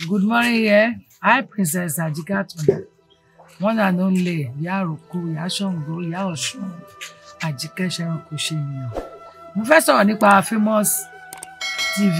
Good morning, yeah. Hi, Princess Ajikatuna. One and only, Ìyá Àròkọ, Ìyá Ṣàngó, Ìyá Ọ̀ṣun, Àjíkẹ́ Ṣẹ̀rànkò ṣe ènìyàn. Mo fẹ́ sọ̀rọ̀ nípa Famous TV.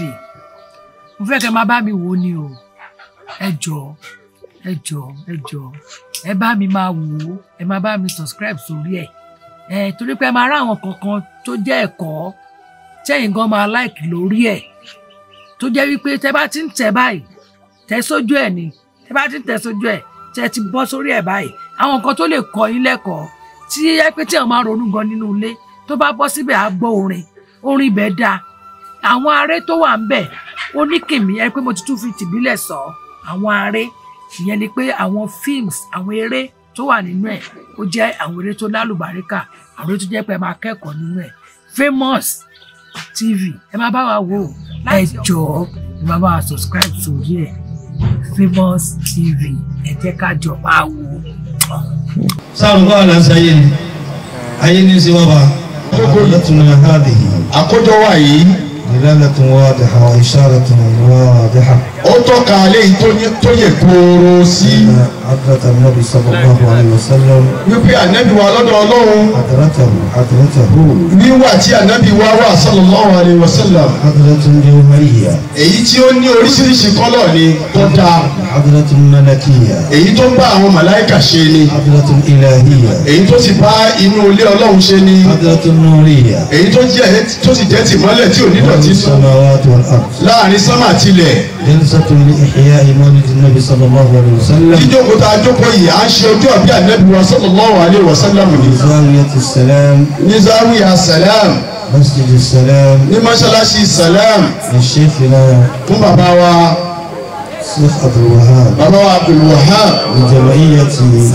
Mo fẹ́ kẹ́ máa bá mi wò ó ni o. Ẹ jọ̀ọ́, ẹ jọ̀ọ́, ẹ jọ̀ọ́. Ẹ bá mi máa wò ó, ẹ máa bá mi subscribe sórí ẹ̀. Ẹ torí pé ẹ máa rá àwọn kankan tó jẹ́ ẹ̀kọ́ tẹ́yìn gan máa like lórí ẹ̀. Tó jẹ́ wípé tẹ́ bá ti ń tẹ̀ báyìí tẹ sójú ẹ ni tẹ bá ti tẹ sójú ẹ tẹ ti bọ́ sórí ẹ báyìí àwọn nǹkan tó lè kọ́ yín lẹ́kọ̀ọ́ tí ẹ pé tí àwọn máa ronú gan nínú ilé tó bá bọ́ síbẹ̀ á gbọ́ orin orin ibẹ̀ dáa àwọn aré tó wà ń bẹ̀ ó ní kìmí ẹ pé mo ti tún fi tìbílẹ̀ sọ àwọn aré ìyẹn ni pé àwọn films àwọn eré tó wà nínú ẹ̀ ó jẹ́ àwọn eré tó lálùbáríkà àwọn eré tó jẹ́ pé ẹ máa kẹ́kọ̀ọ́ nínú ẹ̀ Famous TV ẹ máa bá wa wò ó ẹ jọ̀ọ́ ẹ máa bá wa subscribe sórí ẹ̀ Famous TV ẹ jẹ́ ká jọ máa wò ó. sáà ń bá àlà sáyé ni ayé ní sí wàbà àkọ́jọ́tún hàdìhì àkójọ wa yìí dilalatun wadiha wa isharatun wadiha ó tọ́ka léyìí tó ní- tó yẹ kóró sí حضرة النبي صلى الله عليه وسلم wípé ànábì wa lọ́dọ̀ ọlọ́run حضرته حضرته níwà tí ànábì wa wà sallallahu alaihi wasallam حضرة جوهرية èyí tí ó ní oríṣiríṣi kọ́lọ̀ ni tó dáa حضرة ملكية èyí tó ń bá àwọn màláìkà ṣe ni حضرة إلهية èyí tó sì bá inú ilé ọlọ́run ṣe ni حضرة نورية èyí tó jẹ́ tó sì jẹ́ tìmọ́lẹ̀ tí ò ní رب dọ̀tí nù السماوات والأرض láàrin sánmà tilẹ̀ جلسة لإحياء مولد النبي صلى الله عليه وسلم jíjókòó tá a jókòó yìí à ń ṣe ojú ọ̀bí ànábì wa sallallahu alaihi wasallam ni بزاوية السلام ní zawiya salam مسجد السلام ní mọ́ṣáláṣí salam لشيخنا fún bàbá wa الشيخ عبد الوهاب bàbá wa abdulwahab لجمعية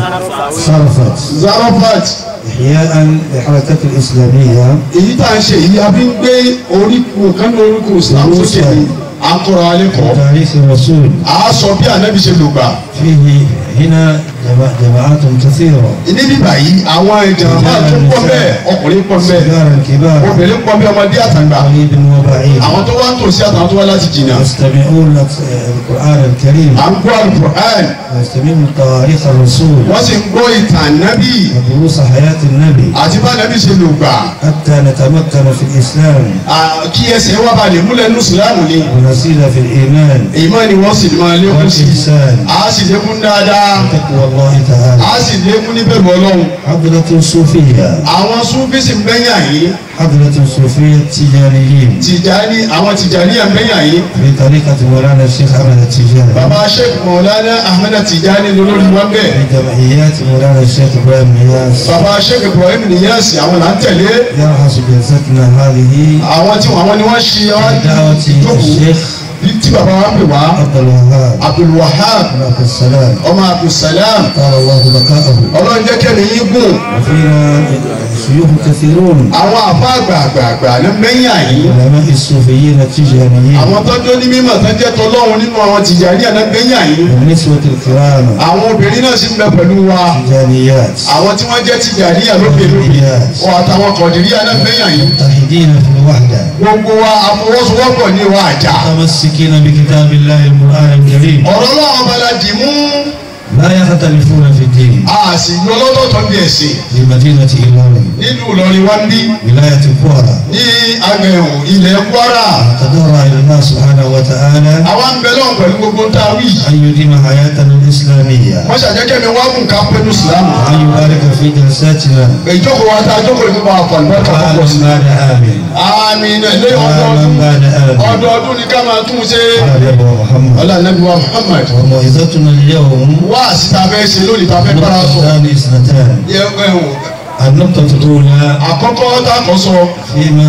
صرفت zarafat إحياء للحركة الإسلامية èyí tá à ń ṣe yìí a fi ń gbé oríkun kan ní oríkun islam sókè ní akọrọ alẹ́kọ̀ọ́ تاريخ الرسول a sọ bí ànábì ṣe lò gbà فيه هنا جماع- جماعات كثيرة níbí báyìí àwọn ìjàmbá tó pọ̀ bẹ́ẹ̀ ọkùnrin pọ̀ bẹ́ẹ̀ صغارا كبارا obìnrin pọ̀ bẹ́ẹ̀ ọmọdé àtàgbà قريب وبعيد àwọn tó wá ń tòsí àtàwọn tó wá láti jìnnà يستمعون القرآن الكريم à ń gbọ́ alukur'an ويستمعون تواريخ الرسول wọ́n sì ń gbọ́ ìtàn nábì ودروس حياة النبي àti bá nábì ṣe lò gbà حتى نتمكن في الإسلام À, kí ẹsẹ̀ wá balẹ̀ múlẹ̀ nínú ìsìlámù ni ونزيد في الإيمان ìmọ̀ ni wọ́n sì máa lékún sí والإحسان a sì lékún dáadáa وتقوى الله تعالى a sì lékún níbẹ̀rù ọlọ́run حضرة صوفية àwọn súnfísì mbẹ́yà yìí حضرة صوفية تجاريين tìjàní àwọn tìjàní mbẹ́yà yìí في طريقة مولانا الشيخ أحمد التجاري bàbá sheikh maulana ahmed tìjàní lórí wọn bẹ́ẹ̀ في جمعيات مولانا الشيخ إبراهيم نياس bàbá sheikh ibrahim niyasi àwọn là ń tẹ̀lé يرحس جلستنا هذه àwọn tí àwọn ni wọ́n ṣe wá بدعوة jókòó الشيخ tí bàbá wa pè wá عبد الوهاب abdulwahab بن عبد السلام ọmọ abdulsalam قال الله بقاءه ọlọ́run jẹ́ kẹ́mi yín gùn وفينا شيوخ كثيرون àwọn àfa àgbààgbààgbà ní mbẹ́yà yìí علماء الصوفيين التجاريين àwọn tọ́jú ní mímọ̀ tó jẹ́ tọ́lọ́run nínú àwọn tìjàní àná mbẹ́yà yìí والنسوة الكرام àwọn obìnrin náà sì ń bẹ pẹ̀lú wa تجاريات àwọn tí wọ́n jẹ́ tìjàní àlókè lókè wọn àtàwọn kọ̀dìrí àná mbẹ́yà yìí متحدين في الوحدة gbogbo wa àfọwọ́sowọ́pọ̀ ní wa àjà متمسكين بكتاب الله القرآن الكريم ọ̀rọ̀ náà bala dì mú لا يختلفون في الدين a sì yọ lọ́tọ̀ọ̀tọ̀ bí ẹ̀sìn في مدينة إيلوري nínú Ìlọrin wa ń bí ولاية كوارا ní agbẹ̀hùn ilẹ̀ Kwara تضرع إلى الله سبحانه وتعالى àwa ń bẹ lọ́wọ́ pẹ̀lú gbogbo tá a wí أن يديم حياتنا الإسلامية wọ́n ṣàjẹ́kẹ́ mi wá gùn ká pẹ́nu ìsìlámù وأن يبارك في جلساتنا ìjókòó wa tá a jókòó ní bá a fọ̀ nígbà tó pọ̀ sí. عاما بعد عام àmín ilé عاما ọdọọdún بعد عام ọdọọdún ni ká máa tún ṣe على نبي محمد ọlá nàbí wa Muhammad وموعظتنا اليوم wá síta fẹ́ ṣe lónìí tá a fẹ́ bára sọ نقطتان اثنتان Yẹ, ẹ̀hùn, النقطة الأولى àkọ́kọ́ tá a kọ́ sọ فيما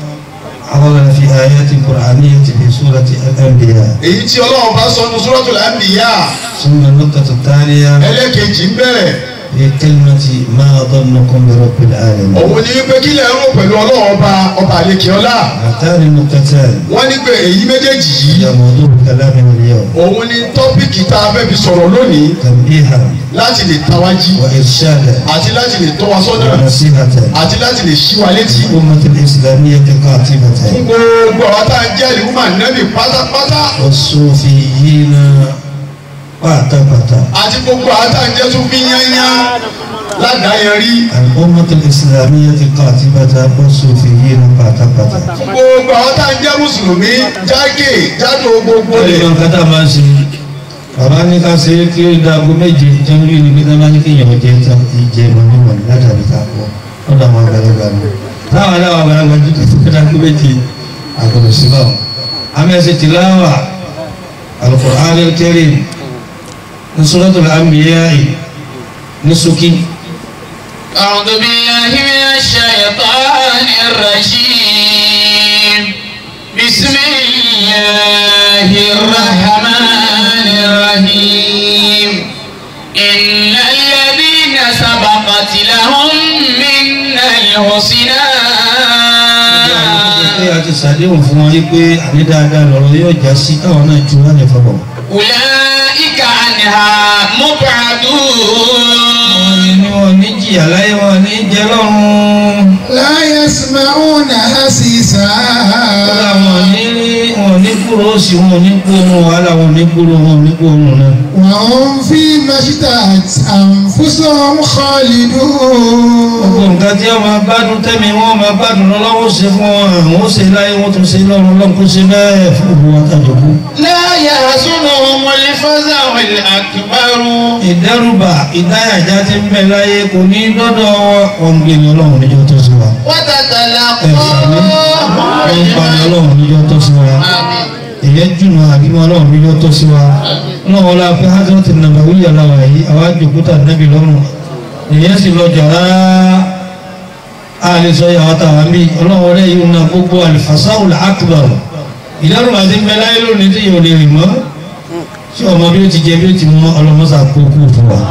حضرنا في آيات قرآنية في سورة الأنبياء èyí tí Ọlọ́run bá sọ ní Suratul Anbiya ثم النقطة الثانية ẹlẹ́kejì ń bẹ̀rẹ̀ في كلمة ما ظنكم برب العالمين òun ní pé kí lè rò pẹ̀lú ọlọ́run ọba ọba àlekè ọlá هاتان النقطتان wọ́n ní pé èyí méjèèjì yìí هي موضوع كلامنا اليوم òun ní tọ́pìkì tá a fẹ́ fi sọ̀rọ̀ lónìí تنبيها láti lè tawají وإرشادا àti láti lè tọ́ wa sọ́nà ونصيحة àti láti lè ṣí wa létí الأمة الإسلامية fún قاطبة gbogbo àwọn tá a jẹ́ ìlúmọ̀ nẹ́bì pátápátá والصوفيين pátápátá àti gbogbo àwọn tá a jẹ́ tún fi yányá ládàáyẹrí الأمة الإسلامية قاطبة والصوفيين pátápátá. fún gbogbo àwọn tá a jẹ́ mùsùlùmí jágè jádò gbogbo ó lè rẹ̀ yan kátà máa ń ṣe bàbá ní ká ṣe é kí ó dago méje jẹ́ orí ni pé tábà ní kí èèyàn jẹ́ tán ìjẹ́ ìmọ̀lẹ́mọ̀ látàrí ká pọ̀ lọ́dọ̀ àwọn àgbàlagbà ni táwọn aláwọ̀ àgbàlagbà jù kí fún dago méje àgbọ̀dọ̀ sí báwọn. amẹ́sẹ̀ tìláwà al-Qur'an al-Karim ní Suratul Anbiya ní ṣókí. أعوذ بالله من الشيطان الرجيم بسم الله الرحمن الرحيم إن الذين سبقت لهم منا الحسنى pé a ti ṣàdéhùn fún wọn yí pé àní dáadáa lọ́rọ̀ yóò já sí káwọn náà ju wọn lè fọwọ́. أولئك عنها مبعدون wọ́n ní wọn ní jìyà láyé wọn ní jẹ lọ́rùn. لا يسمعون حسيسا kódà wọn ní wọn ní kúrò sí wọn ní kúrò wàhálà wọn ní kúrò wọn ní kúrò náà. وهم فيما اشتهت أنفسهم خالدون gbogbo nǹkan tí wọn máa gbádùn tẹ́mi wọn máa gbádùn lọ́wọ́ ṣe fún wọn àwọn ó ṣe láyé wọn tún ṣe lọ́rùn lọ́run kó ṣe bẹ́ẹ̀ fún gbogbo wọn tàjọ kú. لا يحزنهم الفزع الأكبر ìdẹ́rùbà ìdáyàjá ti ń bẹ láyé kò ní dọ́dọ̀ wọn gbé ní ọlọ́run níjọ́ tó sí wa. ẹ̀sìn ní wọ́n ń pa ní ọlọ́run níjọ́ tó sí wa. èyẹ jùlọ àbímọ ọlọ́run níjọ́ tó sí wa. náà wọ́n la fi hajj ti nàbà wíyà láwa yìí àwa jòkúta nẹ́bí lọ́rùn. èyẹ sì lọ jàrá a lè sọ yàrá tàwa mí ọlọ́run wọlé yìí na gbogbo alifasahu akbar ìdẹ́rùbà ti ń bẹ láyé lónìí tí yóò lè rìn mọ́ tí ọmọ bí ó ti jẹ bí ó ti mọ ọlọmọsà kókó fún wa.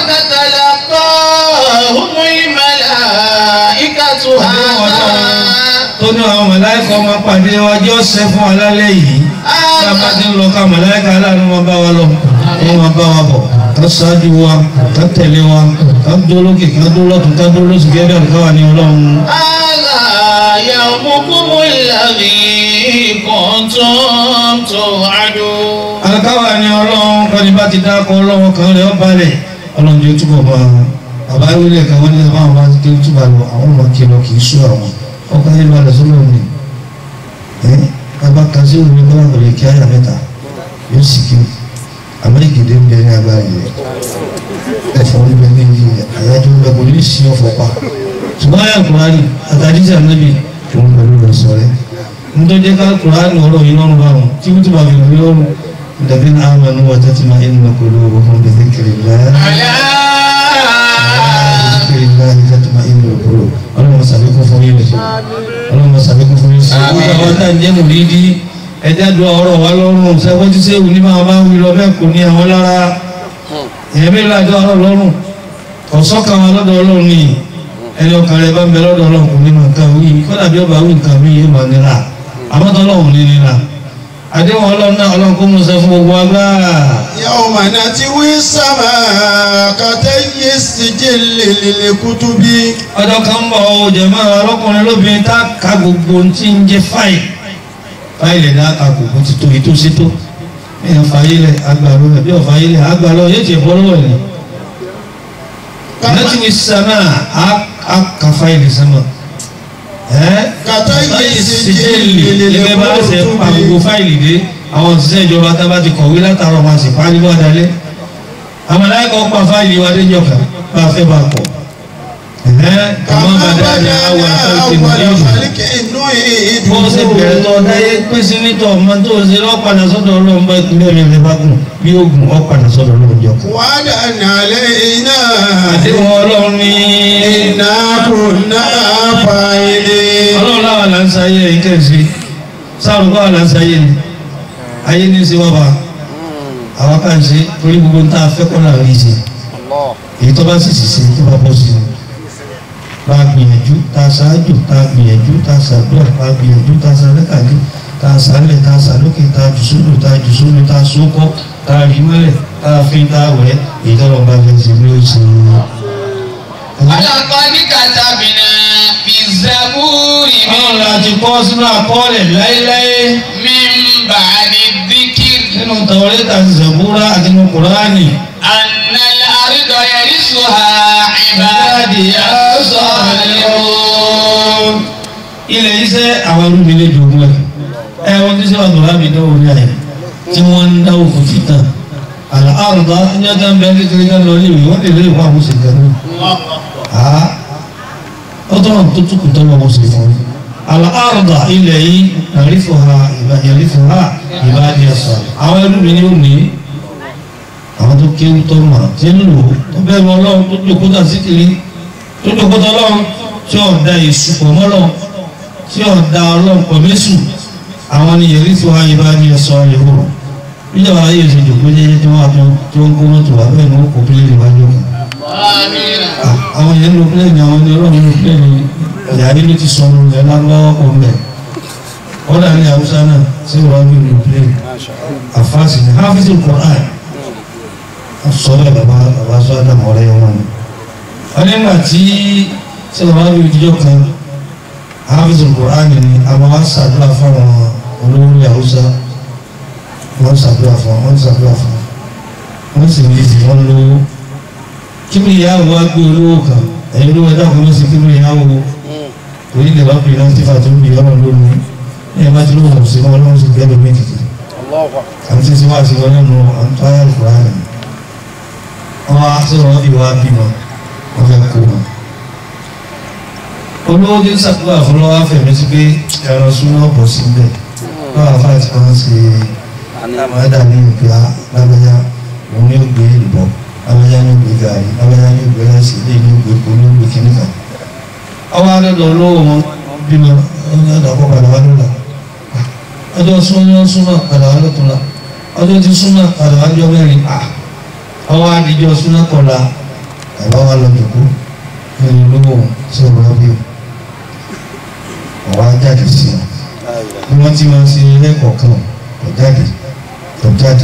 وتتلقاهم الملائكة هذا tó ní àwọn mọ̀láìkà ọmọ pàdé wa jẹ́ ọ̀sẹ̀ fún wa lálẹ́ yìí tí a bá ti ń lọ ká mọ̀láìkà aláàánú wọn bá wa lọ wọn máa bá wa bọ̀ ká ṣáájú wa ká tẹ̀lé wa ká dúró lókè ká dúró lọ́tún ká dúró lóṣù gẹ́gẹ́ bí káwa ní ọlọ́run. هذا يومكم الذي كنتم توعدون alákáwa ní ọlọ́run kọ́ni bá ti dákọ̀ ọlọ́run kan rẹ̀ ọ́ balẹ̀ ọlọ́run jẹ́ túbọ̀ bá bàbá ìwílẹ̀ kan wọ́n ní àwọn àwọn àti kí ó túbọ̀ lọ àwọn ọmọ kí lọ kì í sú àwọn ọkọ̀ yẹn balẹ̀ sọ́lọ́ ni ẹ́ bàbá kan sí òun ní bá wọlé kí áyà mẹ́ta yóò sì kí amẹ́ríkèdè ń bẹ ní agbára yìí ẹ̀fọ́ ń bẹ ní iye àyájọ́ ń bẹ kò ní sí ọ̀fọ̀ pa ṣùgbọ́n àyà kùránì àtàdísà níbi òun pẹ̀lú rẹ̀ sọ̀rẹ́ nítorí ká kùránì ọ̀rọ̀ yìí lọ́rùn báwọn tí wọ́n ti bá fi lórí lọ́rùn الذين آمنوا وتطمئن قلوبهم بذكر الله ألا بذكر الله تطمئن القلوب اللهم سبحانه فويل اللهم سبحانه فويل gbogbo àwọn tá à ń jẹ́ mùrídí ẹ̀dá du ọ̀rọ̀ wa lọ́rùn sẹ́wọ́n tí sẹ́wù ní máa máa ń wí lọ bẹ́ẹ̀ kò ní àwọn lára èèyàn mélòó àjọ ọ̀rọ̀ lọ́rùn ọ̀sọ́kan wa lọ́dọ̀ ọlọ́run ni ẹni ọkàn rẹ bá ń bẹ lọ́dọ̀ ọlọ́run kò ní máa nǹkan wí kọ́dà bí ọba wí nǹkan mi yóò máa nira àmọ́ tọ́lọ́run ní nira àdéhùn ọlọ́run náà ọlọ́run kó mú sọ fún gbogbo agbára. يوم نتوي السماء كتي السجل للكتب ọjọ́ kan ń bọ̀ ọ́ jẹ̀mọ́ ọlọ́kùnrin lóbìnrin tá a ka gbogbo ohun tí ń jẹ́ fáìlì fáìlì ẹ̀dá àkàkù kò ti tó èyí tó ṣe tó èèyàn fàyílẹ̀ agbàlọ́ ẹ̀ bí ọ̀fàyílẹ̀ agbàlọ́ yóò ti bọ́ lọ́wọ́ ẹ̀ láti wí sàmà á ka fáìlì sàmà ẹ́ كتي fáìlì السجل síjẹ́lì gẹ́gẹ́ bá ṣe pa gbogbo للكتب fáìlì dé àwọn òṣìṣẹ́ ìjọba tá a bá ti kọ̀wé látàrọ̀ máa sì parí bọ́ dalẹ̀ àwọn aláìkọ́ pa fáìlì wa dé jọ̀ka bá a fẹ́ bá a kọ̀ ẹ̀ kàmá كما bàdá ni بدأنا àwọn àtàkùn أول ìmọ̀ خلق bó ṣe bẹ̀rẹ̀ نعيده tó dáyé pín sí nítọ̀ ọmọ tó ṣe lọ́padà sọ́dọ̀ ọlọ́run bá ìpínlẹ̀ rẹ̀ rẹ̀ bá gùn bí ó gùn ọ́padà sọ́dọ̀ ọlọ́run jọ. وعدا علينا àdéhùn ọlọ́run ní. إنا كنا فاعلين ọlọ́run láwa là ń sáyé ẹ̀yìn kẹ́sì sáàrùn báwa là ń sáyé ni ayé ní sí wọ́n bá àwa ká ń ṣe torí gbogbo ń tá a fẹ́ kọ́ là ń rí ṣe èyí tó bá sì sì ṣe tó bá bọ́ sí i bá a gbìyànjú tá a ṣáájú tá a gbìyànjú tá a ṣàdúrà tá a gbìyànjú tá a ṣàlẹ́kàlẹ́ tá a ṣàlẹ̀ tá a ṣàlókè tá a jù sódò tá a jù sódò tá a sókọ́ tá a rí mọ́lẹ̀ tá a fi tá a wẹ̀ èyí tó lọ́ọ́ bá fẹ́ ṣe ní oṣù ولقد كتبنا في الزبور Ọlọ́run la ti kọ́ sínú àkọọ́lẹ̀ láéláé من بعد الذكر nínú Tàwọ́rẹ́tà àti Zàbúrà àti nínú Kùránì. أن الأرض يرثها عبادي الصالحون ilẹ̀ iṣẹ́ àwọn olùmí lè jogún ẹ̀ ẹ wọ́n ti ṣe wà lọ́wọ́ mi dánwò ní àyè tí wọ́n ń dáwò fún fìtà àlà àrùbá ní ọjọ́ ń bẹ kékeré ká lọ léwu wọ́n lè lè wọ́n àwọn oṣù kan náà àá ó tọ́ wọn tó túkù tó wọn oṣù fún un àlà àrùbá ilẹ̀ yìí yàrífò ha yàrífò ha ìbáàdì ẹ̀sọ́ àwọn olùmí ni ó ní àwọn tó kéwú tó mọ̀ tí ń lò tó bẹ́ẹ̀ mọ́ ọlọ́run tó jókòó tà síkiri tó jókòó tà ọlọ́run tí ọ̀dà ìsupọ̀ mọ́lọ́run tí ọ̀dà ọlọ́pọ̀ mẹ́sù àwọn ni yẹ̀rí tí wọ́n á yẹ bá ní ẹ̀sọ́ ìhòòrò níjọba ayé ṣe jòkó jẹ́jẹ́ tí wọ́n á tó tí wọ́n kó mọ́tò wá bẹ́ẹ̀ ni wọ́n kó pílẹ̀nì wájú kan. آمين àwọn yẹn lo pílẹ̀nì àwọn ni ọlọ́run lo pílẹ̀nì ìyàrí ló ti sọnù ẹ̀ lárúbáwọ́ kọ̀ mẹ́. ọ̀dà ní haúsá náà sí wọ́n bí lo pílẹ̀nì àfáàsì ní hafizu Qur'an sọ bẹ́ẹ̀ bàbá bàbá sọ àdàmọ̀ ọ̀rẹ́ wọn ni. wọ́n nígbà tí sí wọ́n bí ìdíjọ́ kan hafizu Qur'an ni àwọn wa ṣàdúrà fún àwọn olórí haúsá wọ́n ṣàdúrà fún wọ́n ṣàdúrà fún wọ́n sì ní ìdí wọ́n lówó kíbi ìyáwó wá gbé olówó kan ẹ̀yin olówó ẹ̀dá kan ló sì kíbi ìyáwó torí lè wá pè náà tífà tó ń bì ọ̀nà lónìí ní ẹ̀ma tí lóhùn sí wọn lọ́wọ́ sí gbẹ́dọ̀ méjì àti tí wọ́n ti wọ́n nínú àǹtáyà Kùránì wọ́n wá sọ̀rọ̀ wọ́n fi wá bímọ wọ́n fẹ́ kó wọn olówó tí ń sàkóbá fún lọ́wọ́ fẹ̀mí sí pé ẹ̀rọ súná bọ̀ sí bẹ́ẹ̀ báwa fáà tí wọ́n ṣe àmàdà ní ìgbà lábẹ́yà òun ní ògbé ìbọn lábẹ́yà ní ògbé gàrí lábẹ́yà ní ògbé láìsí ilé ní ògbé kò ní ògbé kíní kan. ọwọ́ adọ́dọ̀ olówó wọn bímọ ọjọ́ àdàpọ̀ padà wá lọ́la ọjọ́ súnmọ́ súnmọ́ padà wá lọ́tọ̀la ọjọ́ tí súnmọ́ padà wá jọ mẹ́rin ọwọ́ adìjọ́ súnmọ́ kọ̀la àbá wa lọ jòkó ẹni olówó sí ọ̀rọ̀ bí ọ̀wá jáde sí wọn bí wọ́n ti máa ń ṣe lẹ́kọ̀ọ̀kan kò jáde kò jáde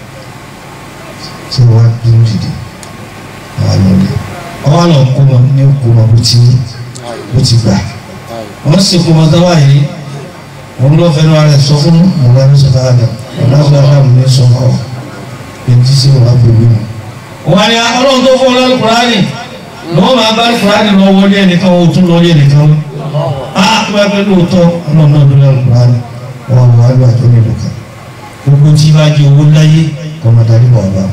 tí wọ́n dúró dìde wọ́n lọ lé ọwọ́ lọ kó wọn ní kó wọn bó ti bó ti gbà wọ́n sì kó wọn dáwà yìí wọ́n lọ fẹ́ràn ara ẹ̀ sọ fún mọ̀lá ní sọ́tà àdá mọ̀lá ní sọ́tà àdá ní sọ fún ọ ẹni tí sí wọn á bẹ̀rù wọn. wọ́n á ní ọlọ́run tó fún ọ lọ́lù kúránì lọ́wọ́ máa bá kúránì lọ wọlé ẹnìkan o tún lọ́ọ́lé ẹnìkan á tó bá pẹ́ lóòótọ́ ọlọ́run náà ló lọ́lù kúránì wọ́n wọ́n á lọ àjọ nílùú kan gbogbo tí bá jẹ owó láyé kọ́mọdarí wà bá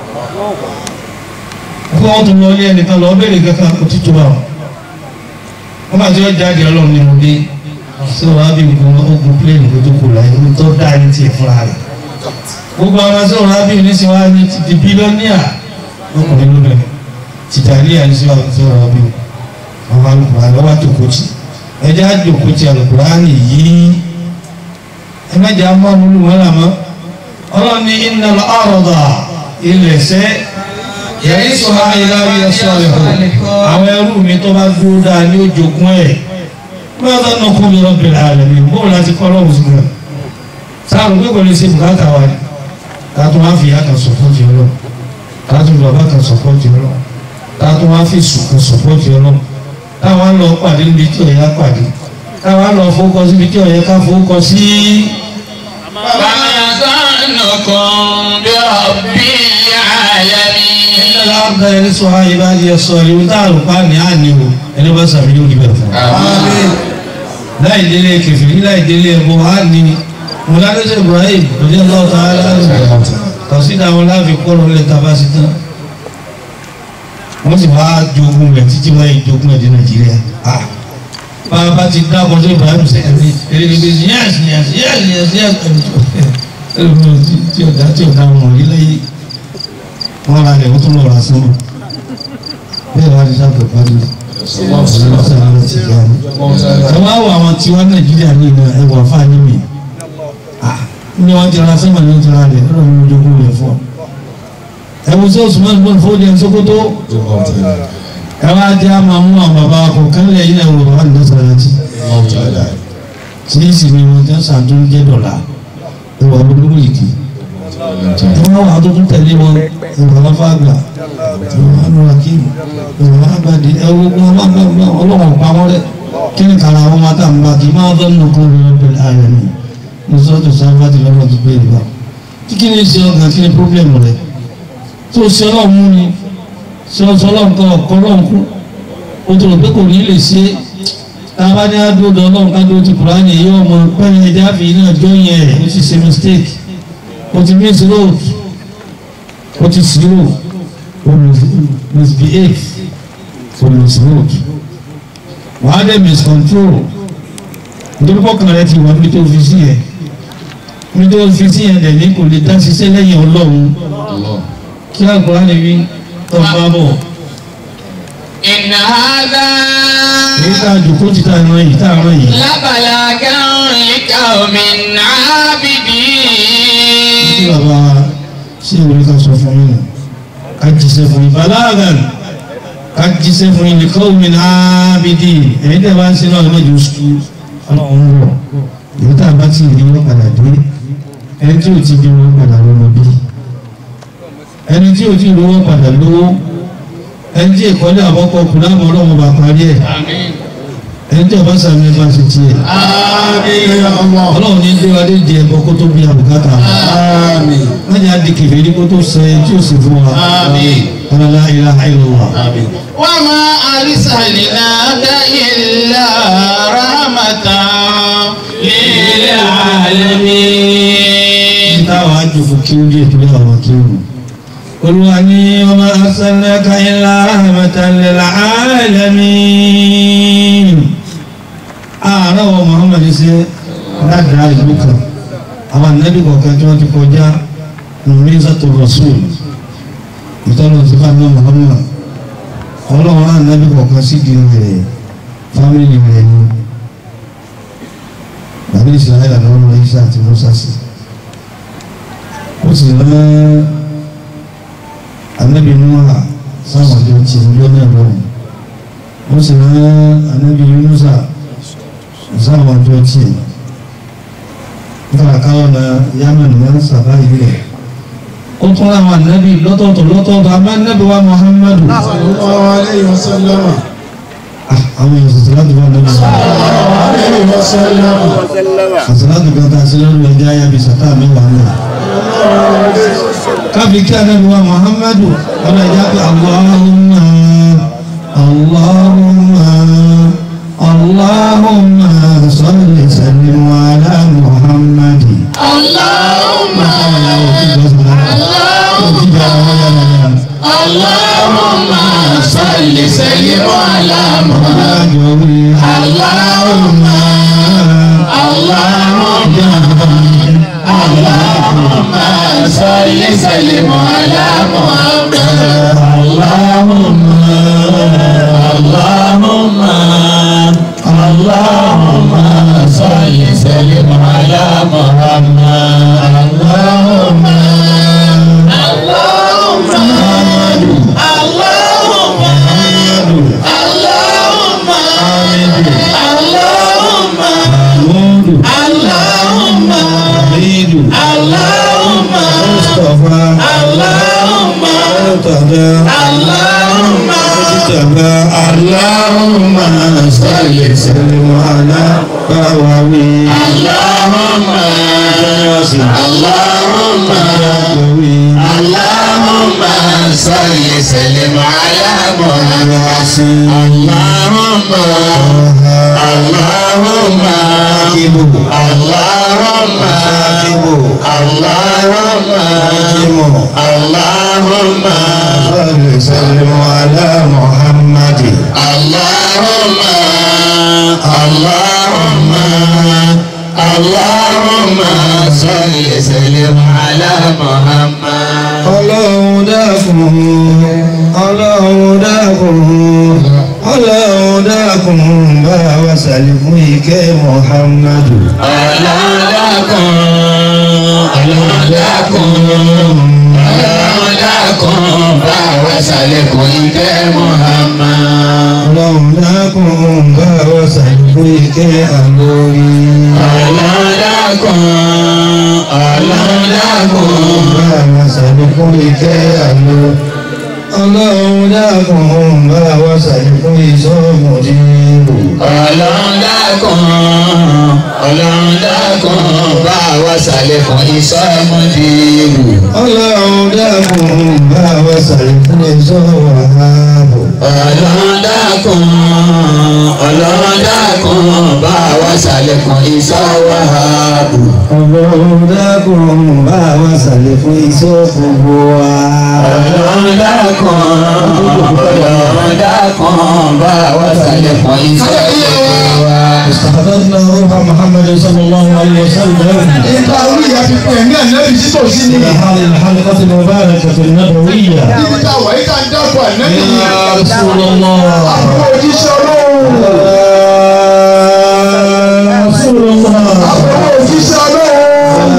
kó wọ́n tún lọ́ọ́lé ẹnìkan lọ́ọ́ bèrè kankan kò tí tó bá wọn wọ́n bá ti wọ́n jáde ọlọ́run ní mo dé sí wọn á bí nǹkan ogun pléènì kó tó kù láyé ó tó dá ní tiẹ̀ fúnra rẹ̀ gbogbo àwọn sí wọn á bí ní sí wọn á ní ti di bílíọ̀nìà lọkùnrin lóbìnrin tìjàlíyà ní sí wọn sí wọn á bí àwọn alùpùpù àlọ́ wá jòkó tì ẹjẹ́ á jòkó tì alùpùpù á nì yí ẹ mẹ́jẹ̀ á mọ́ ọmọlú wọn làmọ́ ọlọ́run ní iná ọ̀rọ̀dà ilẹ̀ sẹ́ yẹ̀yí sọ ha ilá bí ẹ sọ ẹ̀ hó àwọn ẹrú mi tó bá dúró dáa ní ojoogun ẹ̀ wọ́n bá nà kó mi lọ bẹ̀rẹ̀ àlẹ́ mi bóun láti kọ́ lọ́wọ́ sí mi sáà ló gbé pẹ̀lú ṣe bùkátà wa ni kátó wá fi ìyá kan sọ̀pọ̀tì ọlọ́ kátó fi bàbá kan sọ̀pọ̀tì ọlọ́ kátó wá fi sùn kan sọ̀pọ̀tì ọlọ́ táwọn á lọ pàdé níbi tí ọ̀yá pàdé táwọn á lọ fowókọ síbi tí ọ̀yá ká fowókọ sí. وما ظنكم برب العالمين ìlànà àbúdá ẹni sọ ha ibà di ẹsọ ìlú tá a lò pa ní àní o ẹni bá sàmì yóò dìbẹ̀ fún un. láì délé kẹfìrí láì délé ẹbọ á ní mọ̀ládẹ́sẹ̀ Ibrahim òjì ọlọ́wọ́ tá a lárúbọ̀ kọ̀sídà wọn láàfin kọ́rọ̀ lẹ́ tá a bá sí tán wọ́n sì wá jogun rẹ̀ títí wọ́n yìí jogun ẹ̀ dé Nàìjíríà bá a bá ti dá ọkọ̀ sí Ibrahim sí ẹ̀mí èrè ní bíi yẹ́s yẹ́s yẹ́s yẹ́s yẹ́s ẹ̀mí tí ọ̀dà tí ọ̀dà wọn rí lẹ́yìn wọ́n ra rẹ̀ wọ́n tún lọ ra sínú bẹ́ẹ̀ wá ní sábẹ̀ pàdé ẹ wá wọ àwọn tí wọ́n Nàìjíríà ní ìlú ẹ̀wọ̀n fáwọn mi ní wọ́n ti ra sẹ́mà ní wọ́n ti ra rẹ̀ lọ́dọ̀ mi jogún rẹ̀ fún ọ ẹ̀wọ̀n sí Usman ibn Fodi ẹ̀ Sokoto ẹ wá jẹ́ àmọ́ mú àwọn bàbá kọ̀ọ̀kan lẹ̀ yín ẹ̀wọ̀n bàbá nìyẹn sọ̀rọ̀ ti tí í sì ni wọn jẹ́ sàdún jẹ́ dọ̀là ìwà olórí ìdí wọ́n wà tó tún tẹ̀lé wọn ìwà aláfàgbà ìwà anúrakíìmù ìwà agbàdì ẹwọ́ wọn bá bá bá ọlọ́wọ́n pa wọ́n rẹ̀ kí ni kàrà wọn máa tà ń bá kí máa fẹ́ nù kó lórí pẹ̀lú ààrẹ mi ní sọ́tò sáfàtì lọ́wọ́ ti gbé ìgbà kí kí ni ṣe ọkàn kí ni pọ́blẹ́mù rẹ̀ tó ṣe ọlọ́run mú ni ṣe ọṣọ ọlọ́run kan ọ̀kọ́ ọlọ́run kú o tó rò pé kò ní lè ṣe tábà ní adúlọ ọlọ́run ká dúró ti kùránì yìí ọmọ pẹ́yìn ẹja fi náà jó yẹn ó ti ṣe mistake ó ti miss road ó ti zero ó misbehave ó miss road wàá dẹ̀ miscontrol nítorí pọ́kàn rẹ ti wà níbi tó fi sí yẹn níbi tó fi sí yẹn dẹ̀ ní kò lè dá ṣiṣẹ́ lẹ́yìn ọlọ́run kí àkùránì wí tó bá bọ̀ إن هذا èyí tá a jòkó ti tá a rán yìí tá a rán yìí. لبلاغا لقوم kí عابدين bàbá ṣé ìwé ká sọ fún yín ká jíṣẹ́ fún yín balagan ká jíṣẹ́ fún yín nìkan omi náà bìdì ẹ̀yin tẹ̀ bá ń ṣe náà lọ́jọ́ sùn ọlọ́run ń rọ̀ èyí tá a bá ti rí wọn padà dé ẹni tí ò ti bí wọn padà lọ́mọ bí ẹni tí ò ti rí wọn padà lówó ẹni tí ìkọ́lé àbọ̀kọ̀ kù láwọn ọlọ́run bá parí ẹ̀ ẹni tí ọba sàmì ẹ bá ṣe tiẹ̀ Àmín ya Allah. ọlọ́run ní déwádé di ẹ̀bọ kó tó bí àbùkátà Àmín. wọ́n yà á di kèfèrí kó tó sọ ẹ tí ó sì fún wa Àmín. ọlọ́lá ilaha illallah. Àmín. وما أرسلناك إلا رحمة للعالمين táwọn àjòkò kí ó díẹ̀ torí àwọn kí ó rù. olúwa ní ọmọ arsalnaka illa rahmatan lil alamin. ààrẹ wa muhammad ṣe ládàá ìlú kan àwọn ànábì kọ̀ọ̀kan tí wọ́n ti kọjá nùmísàtò rasul ìtọ́nà ti bá ní muhammad ọlọ́run ànábì kọ̀ọ̀kan sí di rẹ̀ fámìlì rẹ̀ ni bàbá ìsìláyà lọ́wọ́ isa àti musa sí ó sì rán anabi nuha sáwọn àjọ tí ìjọ náà lọ́wọ́ ó sì rán anabi yunusa sáwọn àjọ tí nígbà káwọn na yamani wọn sábà yìí rẹ̀ ó tún láwọn anabi lọ́tọ̀ọ̀tọ̀ lọ́tọ̀ọ̀tọ̀ àmọ́ anabi wa muhammadu Sallallahu alayhi wa sallam. Ah, àwọn èèyàn sọ̀tọ̀ láti wà lọ́wọ́ Alayhi wa sallam. àtàlátù kan tá a ṣe lórí ẹja ayábi sàtà mẹ́wàá náà. káfí kí anábì wa muhammadu ọ̀nà ìjà pé allahumma allahumma allahumma salli sallim ala muhammadi. اللهم اللهم صل سلم على محمد اللهم اللهم اللهم صل سلم على محمد اللهم اللهم اللهم صل سلم على محمد اللهم اللهم اللهم اللهم اللهم اللهم اللهم Mustafa اللهم Murtada اللهم Mujtaba Allahumma salli sallim ala bawawi اللهم اللهم bawawi اللهم صل سلم على محمد اللهم اللهم Ibu اللهم Ibu اللهم Ibu اللهم salli sallim ala Muhammad اللهم اللهم اللهم صل سلم على محمد Ọlọ́run dákun Ọlọ́run dákun Ọlọ́run dákun bá wa ṣàlékún ìkẹ́ Muhammadu. ọlọ́dàkùn ọlọ́dàkùn ọlọ́run dákun bá wa ṣàlékún ìkẹ́ Muhammad. ọlọ́run dákun bá wa ṣàlékún ìkẹ́ àlórí. ọlọ́run dákun ọlọ́run dákun. bá wa ṣàlékún ìkẹ́ àlórí. ọlọ́run dákun bá wa ṣàlékún ìṣọ́mọdé. ọlọ́run dákun ọlọ́run dákun bá wa ṣàlékún ìsọmọdéèrú. ọlọ́run dákun bá wa ṣàlékún ìṣọ́wàhábò. ọlọ́run dákun ọlọ́run dákun bá wa ṣàlékún ìsọwàhábù. ọlọ́run dákun bá wa ṣàlékún ìṣọ́gbogbo wa. ọlọ́run dákun ọlọ́run dákun bá wa ṣàlékún ìsọwàhábù. استحضرنا روح محمد صلى الله عليه وسلم ìta orí ìyá fi pè ní ànábì títòsí ni في هذه الحلقة المباركة النبوية níbi tá a wà yìí ká ń dákọ̀ ànábì يا رسول الله àbúrò òjíṣẹ́ ọlọ́run يا رسول الله àbúrò òjíṣẹ́ ọlọ́run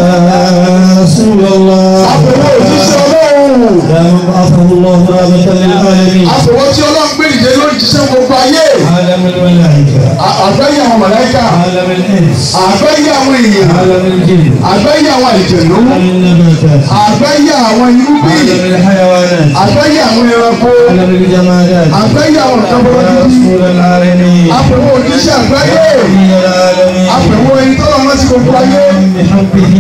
يا رسول الله àbúrò òjíṣẹ́ ọlọ́run يا من بعثه الله رحمة للعالمين àbúrò tí ọlọ́run gbé dìde lórí jíṣẹ́ gbogbo ayé عالم الملائكة À- àgbáyé àwọn màláíkà عالم الإنس àgbáyé àwọn èèyàn عالم الجن àgbáyé àwọn àlìjẹ̀nú عالم النباتات àgbáyé àwọn irúgbìn عالم الحيوانات àgbáyé àwọn ẹranko عالم الجمادات àgbáyé àwọn nǹkan يا bọ́lá رسول العالمين àpẹ̀wò òjíṣẹ́ àgbáyé نبي العالمين àpẹ̀wò ẹni tó lọ́wọ́ sí gbogbo ayé بحبه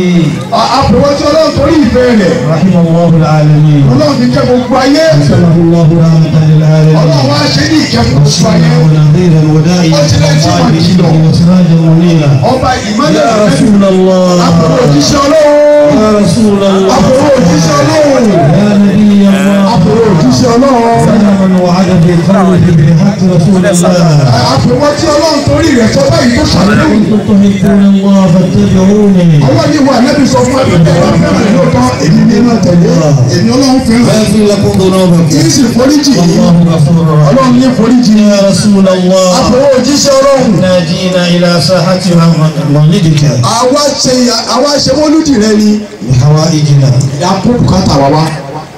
À- àpẹ̀wò tí ọlọ́run torí ìfẹ́ rẹ̀ رحم الله العالمين ọlọ́run fi kẹ́ gbogbo ayé وسمه الله رحمة للعالمين ọlọ́run wá ṣe ní ìkẹ́ fún gbogbo ayé وسمه نذيرا وداعيا إلى الله بإذنه وسراجا منيرا ọba ìmọ̀lẹ̀ يا رسول الله àpẹ̀wò òjíṣẹ́ ọlọ́run يا رسول الله àpẹ̀wò òjíṣẹ́ ọlọ́run يا نبي الله àpẹ̀wò òjíṣẹ́ ọlọ́run يا من وعد بالخلق بحق رسول الله àpẹ̀wò tí ọlọ́run torí rẹ̀ sọ báyìí tó ṣàlùkù إن كنتم تحبون الله فاتبعوني ọlọ́run ní wa nẹ́bí sọ fún ẹgbẹ́ ẹ̀rọ fẹ́ràn lóòótọ́ èmi ní ma tẹ̀lé èmi ọlọ́run fẹ́ràn ويغفر لكم ذنوبكم kì í sì foríjì والله غفور رحيم ọlọ́run ní foríjì يا رسول الله àpẹ̀wò òjíṣẹ́ ọlọ́run ناجينا إلى ساحة مولدك àwa ṣe àwa ṣe mọ́lúdì rẹ ni بحوائجنا àpò bùkátà wa wá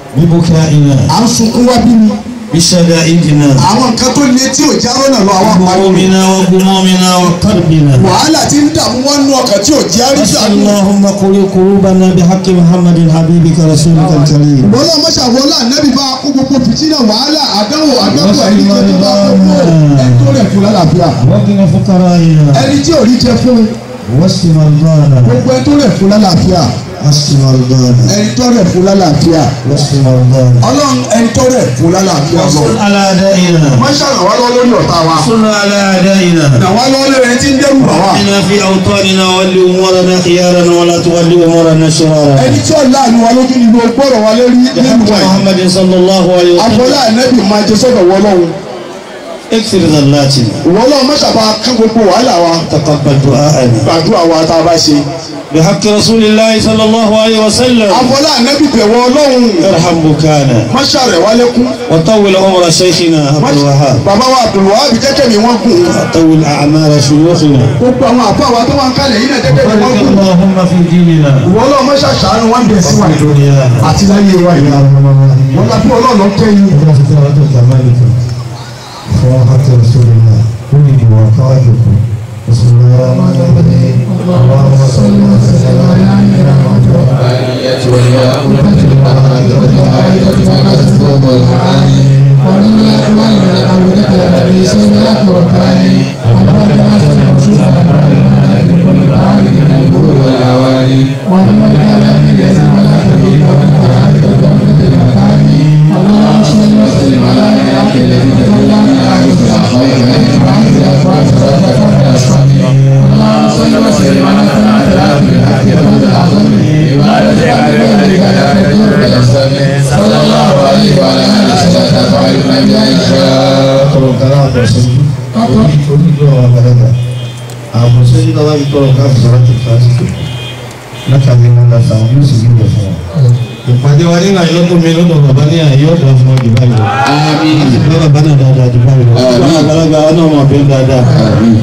ببكائنا à ń sunkún wá bí mi بشدائدنا àwọn nǹkan tó le tí ò já rọ́nà lọ àwọn àpá همومنا وغمومنا وكربنا wàhálà tí ń dààmú wọn nú ọkàn tí ò jẹ́ àríṣà واسأل اللهم قل قلوبنا بحق محمد حبيبك رسولك الكريم bọ́lá mọ́ṣáwọ́lá nẹ́bí bá kó gbogbo fìtínà wàhálà àdánwò àdánwò ẹni tó ti bá gbogbo ẹni tó rẹ̀ fún lálàáfíà وقنا فقرائنا ẹni tí ò rí jẹ fún واشف مرضانا gbogbo ẹni tó rẹ̀ fún lálàáfíà واشف مرضانا ẹni tó rẹ̀ fún lálàáfíà واشف مرضانا ọlọ́run ẹni tó rẹ̀ fún lálàáfíà lọ. صل على أعدائنا wọ́n ṣàrànwá lọ lórí ọ̀tá wa صل على أعدائنا nàwa lọ lórí ẹni tí ń dẹ́rù bà wá إنا في أوطاننا ولي أمورنا خيارنا ولا تولي أمورنا شرارا ẹni tí ọ̀la àánú wa lójú ni gbogbo ọ̀rọ̀ wa lórí nínú بحق wa yìí محمد صلى الله عليه àfọlá وسلم ẹ̀nẹ́bì máa jẹ sọ́dọ̀ wọlọ́run اكثر ذلاتنا wọlọ́run mọ́ṣàbà kán gbogbo wàhálà wa تقبل دعاءنا gbàdúrà wa tá a bá ṣe بحق رسول الله صلى الله عليه وسلم àfọlá ẹ̀nẹ́bì bẹ̀wọ̀ ọlọ́run ارحم بكانا mọ́ṣà rẹ̀ wá lẹ́kún وطول عمر شيخنا عبد الوهاب bàbá wa Abdulwahab jẹ́kẹ́ mi wọ́n gùn وطول أعمال شيوخنا gbogbo àwọn àfọ àwa tó wà ń kalẹ̀ yìí náà jẹ́kẹ́ mi wọ́n وبارك gùn اللهم في ديننا wọlọ́run mọ́ṣà ṣàánú wọn bẹ̀ sí wa وفي دنيانا àti láyé wa yìí wọn la fi ọlọ́run kẹ́yìn وفترة كمالكم وراحة رسول الله ولد وقائدكم بسم الله الرحمن الرحيم اللهم صل وسلم على نبينا محمد tọrọ kala àbọ̀sẹ́jú onídìí ọ̀rọ̀ àgbàlagbà àbọ̀sẹ́jú náà wáyé tọrọ ká àbọ̀sẹ́jú láti fásitì látàrí ńlá láta wọn yóò sì ní ìwẹ̀ fún wọn. ìpàdé wa nínú àyọ́tò mi lọ́dọ̀ bàbá ní àyè ọ̀dọ̀ fún ọdún báyìí lọ. Àmín. bá bàbá náà dáadáa jù báyìí lọ. bá àgbàlagbà wa náà mọ̀ bẹ́ẹ̀ dáadáa. Àmín.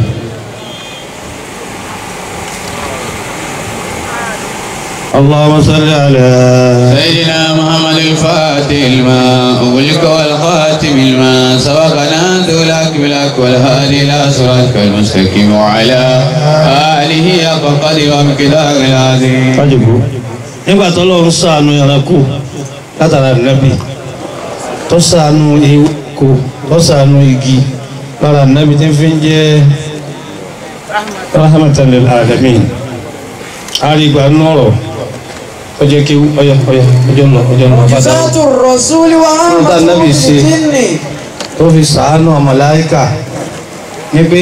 اللهم صل على سيدنا محمد الفاتح الماء أغلق والخاتم الماء سبق ناذو لك بلك والهادي إلى صراطك المستقيم وعلى آله حق قدر ومقدار العظيم kájòkó nígbà tó lọ́wọ́ ń ṣàánú ẹranko látara nẹ́bí tó ṣàánú ewéko tó ṣàánú igi lára nẹ́bí tí ń fi ń jẹ́ rahmatan lil alamin àrígbà nọ́rọ̀ ó jẹ́ kí ọyọ ọyọ ọjọ́ lọ ọjọ́ lọ bá dáa Sátú Rọ̀súlì wa Nígbà Nábì ṣe. Jinni. tó fi ṣàánú màláíkà ní pé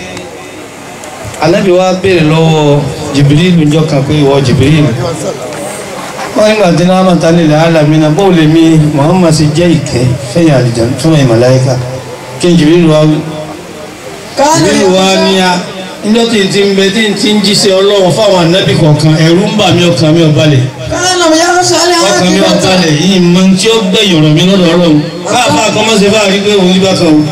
anábì wa béèrè lọ́wọ́ jìbìrìlù jọ kan pé ìwọ jìbìrìlù wọ́n nígbà tí náà mọ̀ta nílẹ̀ alamina bó lè mi Muhammad sì jẹ́ ìkẹ́ fẹ́yìn àlìjàn fún ẹ̀yìn màláíkà kí n jìbìrìlù wa wí Káàní jìbìrìlù wa ní a níjọ́ tí n ti ń bẹ tí n ti ń jíṣẹ́ ọlọ́run fáwọn anábì kọ̀ọ̀kan ẹ̀rù ń bà mí ọkàn mi ò balẹ̀ Káàní ya sálẹ̀ ọkàn mi ò ákìbọ̀tà. balẹ̀ yìí mọ tí ó gbẹ̀yìn ọ̀rọ̀ mi lọ́dọ̀ ọlọ́run káàfà kọ́mọ́sẹ̀ bá rí pé òun yí bá kan o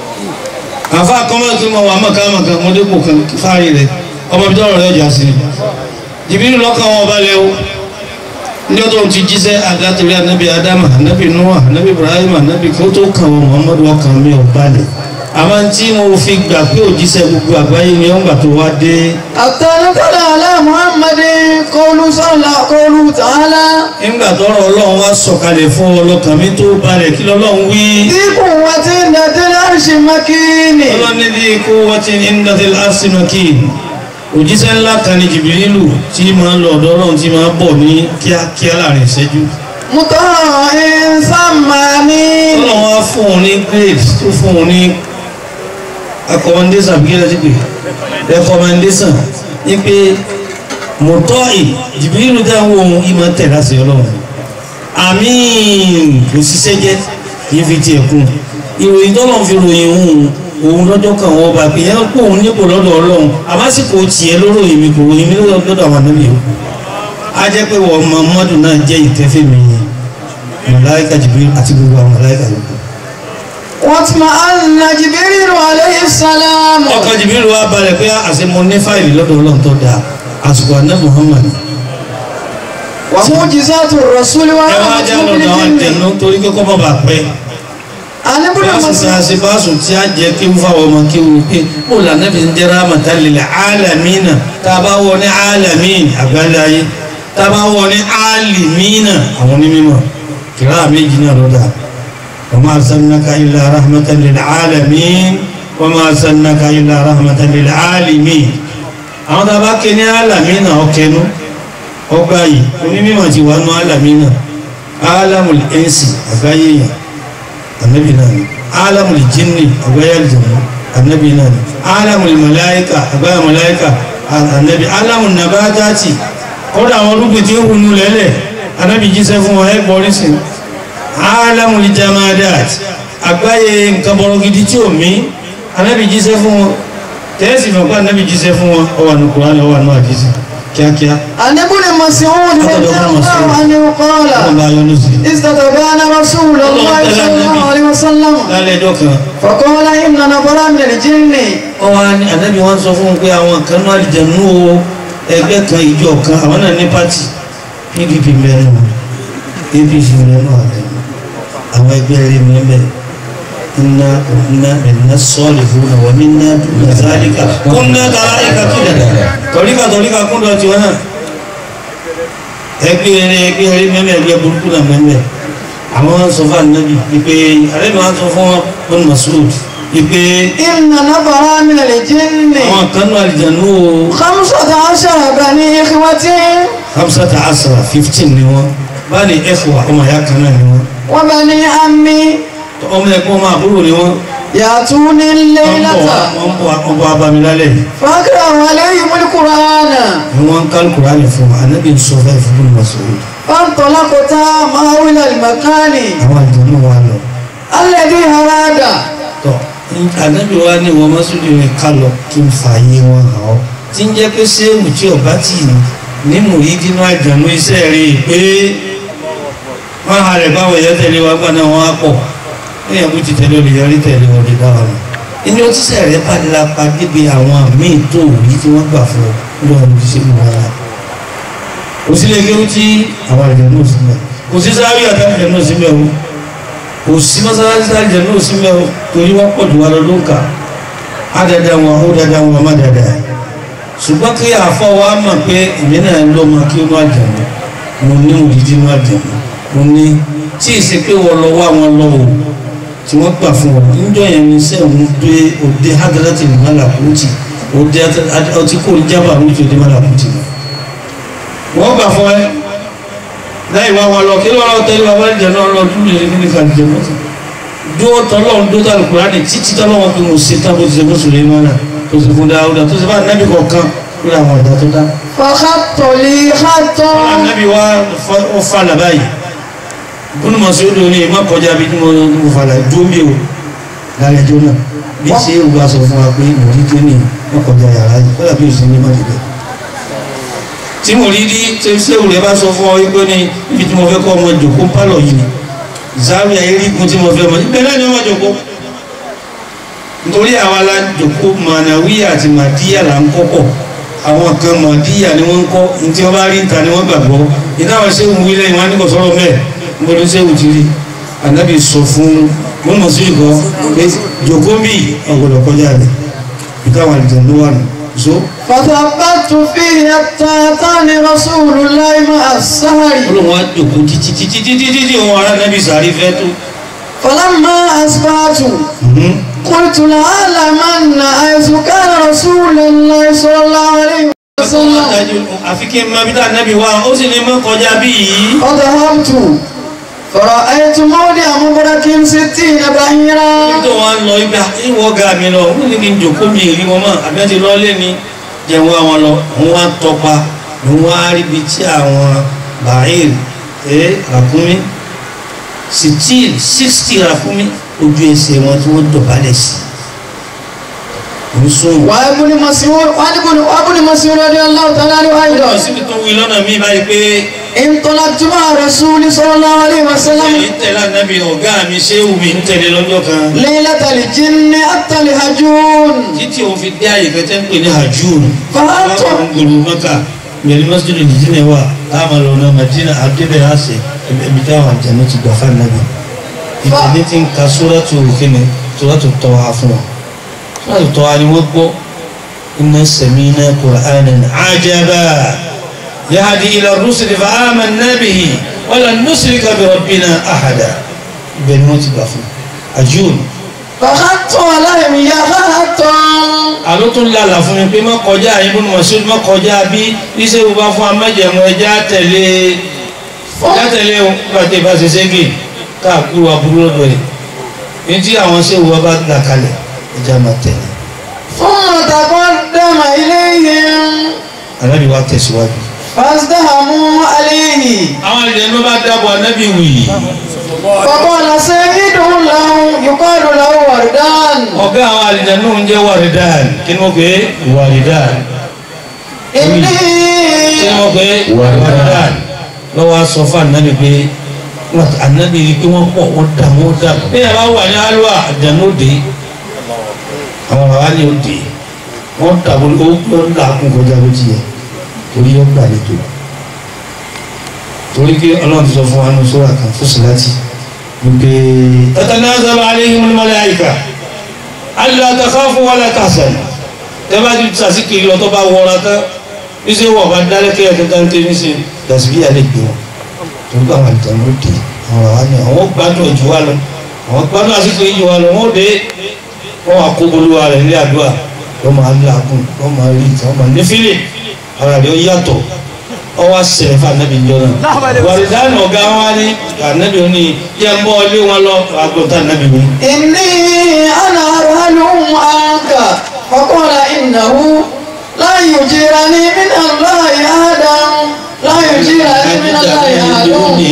àfa kọ́mọ́sẹ̀ mọ̀ wà mọ̀ká mọ̀ká mo dépò kan fárí rẹ̀ ọmọ ibi tọ́rọ̀ rẹ̀ ọjà sí i jìbìrì lọ́kàn wọn balẹ̀ o ní ọdún ti jíṣẹ́ àdátìrí anábì adama anábì nuwa anábì ibrahim anábì kó tó kàn wọn muhammadu ọkàn mi ò balẹ̀ àmọ́ tí mo fi gbà pé òjíṣẹ́ gbogbo àgbáyé ni wọ́n gbà tó wá dé Àtàlùkọ́lá alá Muhammadin kọlu sọ́lá kọlu tààlà. nígbà tọ́rọ̀ ọlọ́run wá sọ̀kalẹ̀ fún ọlọ́kàn mi tó balẹ̀ kí lọ́lọ́run wí. Dípò wa ti ń dàdé láṣì makíni. ọlọ́ni ní ikú wọ́n ti ní nàdìl arsenaki òjíṣẹ́ ńlá kan ní jìbìrìlù tí máa ń lọ ọ̀dọ̀ ọlọ́run tí máa ń bọ̀ ní kíákíá láàrin ìṣẹ́jú. Mùtọ́ ìsàmàní. ọlọ́run wá fún un ní grade tó fún un ní accommodation bí kílẹ̀ ti pè recommendation ní pé mọ̀tọ́ ì jìbìrìlù dáhùn ohun ìmọ̀ tẹ̀ láti ọlọ́run àmín kò ṣiṣẹ́ jẹ́ kì í fi tiẹ̀ kún ìròyìn tọ́lọ̀ fi ròyìn òun òun lọ́jọ́ kan wọ́n bá pè é kó òun nípò lọ́dọ̀ ọlọ́run àmásìkò tiẹ̀ lóró èmi kò ròyìn mi lọ́dọ̀ àwọn ànábì o a jẹ́ pé wọ́n Muhammadu náà jẹ́ ìtẹ́fẹ́ mi màláíkà Jibril àti gbogbo àwọn màláíkà yòókù. Wọ́n ti máa ń na Jibrilu alayhi salam. ọkàn Jibril wa balẹ̀ pé àṣẹ mo ní fáìlì lọ́dọ̀ ọlọ́run tó dáa àsìkò àná Muhammad Wà mu'jizatu Rasuli wa ẹ wá jẹ́ lọ́dọ̀ àwọn ìtẹ̀nú torí kókó mọ́ bàa pẹ́ Àníbùdó Báṣu Màsí. ta ṣe báṣu tí a jẹ kí n fáwọn ọmọ kí n pé ó là nẹ́bí ń jẹ́ rahmatan lil alamina tá a bá wọ ní alamin àgbáláyé tá a bá wọ ní alimina àwọn onímọ̀ kìlá méjì náà lọ́dà wa ma arsalnaka illa rahmatan lil alamin wa ma arsalnaka illa rahmatan lil alimin àwọn tá a bá ké ní alamina ọkẹnu ọgbà yìí onímọ̀ ti wà nù alamina alamul insi àgbáyé yẹn annabi náà ni alamul jinni àgbáyé aljanna annabi náà ni alamul malaika àgbáyé malaika annabi alamul nabatati kọ́dà àwọn olùgbé tí ó hùnú lẹ́lẹ̀ annabi jíṣẹ́ fún wọn ẹgbọ́ orísìn alamul jamadat àgbáyé nǹkan bọ̀rọ̀ gidi tí ò mí annabi jíṣẹ́ fún wọn tẹ́ẹ̀sì mọ̀ pé annabi jíṣẹ́ fún wọn ọwà nù kùránì ọwà nù àdísì kíákíá Àníbùdó Mas'ud Látọ̀dọ̀ radiyallahu Mas'ud. anhu qala. wọn bá yọnu sí i. استتبان رسول الله صلى الله عليه وسلم lálẹ́ ẹjọ́ kan فقال إن نفرا من الجن wọ́n wá ní ànábì wọn sọ fún un pé àwọn kan náà àlìjẹ̀nú o ẹgbẹ́ kan ìjọ kan àwọn náà ní pátì pdp mẹ́rin wọn apc mẹ́rin wọn àlẹ́ àwọn ẹgbẹ́ rẹ̀ mẹ́rin iná iná iná sọ́ọ̀lì fún un àwọn iná dùnà sáríkà kúnná tàrà ìka kílẹ̀ tọ́ríkà tọ́ríkà kúndọ̀ tiwọn náà ẹgbẹ́ rẹ̀ ẹgbẹ́ rẹ̀ mẹ́rin ẹgbẹ́ burúkú náà mẹ́rin àwọn sọ fún ànábì ìpè àlejò wọn sọ fún wọn wọn Mas'ud ìpè إن نفرا من الجن àwọn kan náà àlìjẹ̀nú o. خمسة عشر بني إخوتي hamsata asra fifteen ni wọn báyìí ẹ̀fọ́ ọmọ ìyá kan náà ni wọn وبني عمي ọmọ ẹ̀kọ́ ọmọ àbúrò ni wọn يأتوني wọ́n الليلة bọ̀ wá wọ́n bọ̀ wá wọ́n bọ̀ abamilálẹ̀ فأقرأ عليهم القرآن ni wọ́n ń kálukú rání fún wa anabi ń sọ fẹ́ẹ́ fún mi Mas'ud فانطلقتا معه إلى المكان àwọn àjọyọ̀ wa lọ الذي أراد tọ anabi wa ni wọ́n Mas'ud rẹ̀ ká lọ kí n fà yé wọn hàn ọ́ tí ń jẹ́ pé sẹ́wù tí ọba tì ní ní mùyídínú àjọyọ̀ iṣẹ́ rí i pé wọ́n halẹ̀ báwọn ẹ̀yẹ́ tẹ̀lé wa gbọ́dọ̀ wọn á pọ̀ èèyàn kú ti tẹ̀lé olè yọrí tẹ̀lé wọn lè dá wa mọ̀ inú tíṣẹ̀ rẹ̀ padìlápa débi àwọn míì tó rí tí wọ́n gbà fún ọ lọ́wọ́ ní ṣe mú wọn láì kò sí lè kéwú tí àwọn àlejò náà sí mẹ́ kò sí sáré àtàlejò náà sí mẹ́ o kò sí mọ́sálásí àtàlejò náà sí mẹ́ o torí wọ́n pọ̀ jù wá lọ ló ń kà á dáadáa wọn ó dáadáa wọn má dáadáa ṣùgbọ́n kí àfọ́ wa mọ̀ pé èmi náà ń lọ́mọ kí ó má jẹun mo ní òdìdí má jẹun mo ní tí ì ṣe pé wọ́n lọ wá wọn lọ o tí wọ́n gbà fún wọn níjọ́ yẹn ní sẹ́wọ̀n dé òde hadrati malakuti òde ọtí kò ní jábà ní òde malakuti wọ́n gbà fún ẹ láì wá wọn lọ kí ló lọ tẹ́lẹ̀ wá bá jẹ náà lọ dúró lè ní ká jẹ mọ́tò dúró tọ́lọ́run dúró tàbí kúránì títí tọ́lọ́run pé mo ṣe tán bó ti ṣe fún Sùlẹ́mánà tó ṣe fún Dáúdà tó ṣe bá nábì kọ̀ọ̀kan lórí àwọn ọ̀dà tó dá. فخط لي خطا nábì wá ó falà báyìí bùnú mọ̀ sí ó dòní má kọjá bí mo mo falà dúró mi o lálẹ́ ẹjọ́ náà bí ṣe é wá sọ fún wa pé mo rí tó ní má kọjá yàrá yìí kọ́lá bí òsì ní má dìbẹ̀. tí mo rí rí tí sẹ́wù rẹ̀ bá sọ fún ọ wípé ní ibi tí mo fẹ́ kọ́ ọmọ jòkó pálọ̀ yìí ni záwí ayélujára tí mo fẹ́ mọ̀ ibẹ̀ náà ni ọmọ jòkó nítorí àwa la jòkó mànàwíyà àti màdíyà là ń kọ́kọ́ àwọn kan màdíyà ni wọ́n ń kọ́ ní tí wọ́n bá rí níta ni wọ́n gbàgbọ́ ìdáhùn sẹ́wù wílẹ̀ ìwọ̀n á ní kò sọ̀rọ̀ mẹ́ẹ̀ níbo sẹ́wù ti rí ànábì sọ fún mọ́nà sí ìkọ́ pé jòkó ń bì ọ̀gbọ̀dọ̀ kọjá rẹ̀ ìdáhùn àlùjọ ló wà nù so فثبت فيه حتى أتاني رسول الله مع السهر olóhùn wa jòkó títí títí títí títí òun ará nábì sàrí fẹ́ tó فلما أصبحت قلت لأعلمن حيث كان رسول الله صلى الله عليه وسلم àfi kí n máa bí tá nábì wá ó sì ní mọ́ kọjá bí yìí فذهبت فرأيت موضع مبرك ستين بعيرا tó wá ń lọ ibà ìwọ ọ̀gá mi lọ ó ní kí n jòkó mi rí wọn mọ́ àbí wọ́n ti lọ lé ní jẹun àwọn lọ òun wá tọpa òun wá rí ibi tí àwọn bàáyìr ẹ ràkúnmí sixteen sixty ràkúnmí ojú ẹsẹ̀ wọn tí wọ́n dọ̀bálẹ̀ sí òun sún wọn. وابن مسعود وابن وابن مسعود رضي الله تعالى عنه lọ أيضا síbi tó wí lọ́nà mi báyìí pé انطلقت مع رسول صلى الله عليه èyí وسلم tẹ̀lé ànábì ọ̀gá mi ṣé wù mí ń tẹ̀lé lọ́jọ́ kan ليلة الجن حتى الهجون títí òun fi dé àyè kẹtẹ́ ń pè ní hajjúùn فأنت àwọn gbòòrò mẹ́ka mẹ́rin masjid nìjíríà wà táwọn lọ náà madina adébẹ̀ àṣẹ ẹbí táwọn àjẹmọ́ ti gbà fún ànábì ìtẹ̀lé ti ń ka sóràtù kíni sóràtù tọ́wá fún wa sóràtù tọ́wá ni wọ́n gbọ́ inna sami'na qur'anan ajaba yahdi ila rusuli fa amanna bihi wala nusrika bi rabbina ahada ibẹ̀ ni wọ́n ti gbà fún ajúùn فخدت عليهم يا خاتم àló tún lálà fún mi pé má kọjá ibùdó mọ̀sílù má kọjá bí iṣẹ́ wo bá fún amájẹ̀mú ẹja tẹ̀lé ẹja tẹ̀lé o pàtẹ́ bá ṣe ségè káàkiri aburú lọ́dọ̀ ẹ̀ ní tí àwọn ṣé wo bá là kalẹ̀ ẹja máa tẹ̀lé. ثم تقدم إليهم anábì wa tẹ̀síwájú. فازدهموا عليه àwọn ìdẹ̀nu bá dábọ̀ anábì wì í. فقال سيدهم له يقال له وردان ọ̀gá àwọn àlìdẹ̀nu ń jẹ́ wàrídàn kí ni wọ́n pè é wàrídàn. kí ni إني wọ́n pè é wàrídàn. lọ́wọ́ a sọ fún anábì pé wọ́n anábì rí i pé wọ́n pọ̀ wọ́n dà wọ́n dà. bí yàrá wà ní alúwà àjànú òde àwọn bàbá ní òde wọ́n dà wọ́n ó ń là kún kọjá bó ti yẹ torí ó gbà lẹ́tọ̀ torí pé ọlọ́run ti sọ fún wa ní sọ́ra kan fún síláàtì wípé tatanazzalu alayhimul malaika alla takhafu wala tahzanu tẹ́ bá ti sàsìkiri lọ tó bá wọra tán níṣẹ́ wọ̀ bá dálẹ́kẹ́ ẹ̀ tẹ́tẹ́ tẹ́ níṣẹ́ dàsíbí alẹ́ gbé wọn torí pé àwọn àlùtàn ló dé àwọn àwọn àni àwọn gbádùn ojú wa lọ àwọn gbádùn àsìkò yìí wa lọ wọn dé wọn wà kó bolúwa rẹ̀ nílé àdúrà wọn máa ń làágùn wọn máa rí ìtàn wọn máa ní fílẹ̀ ara rẹ̀ ó yàtọ̀ ọwọ́ sẹ̀rẹ̀ fún anabi njọ́ náà wàlídàánù ọ̀gá wa ní anabi ó ní yẹ ń bọ́ ilé wọn lọ àgbọ̀ntà anabi wí. إني أنا أرهلهم عنك فقال إنه لا يجيرني من الله أحدا لا يجيرني من الله أحد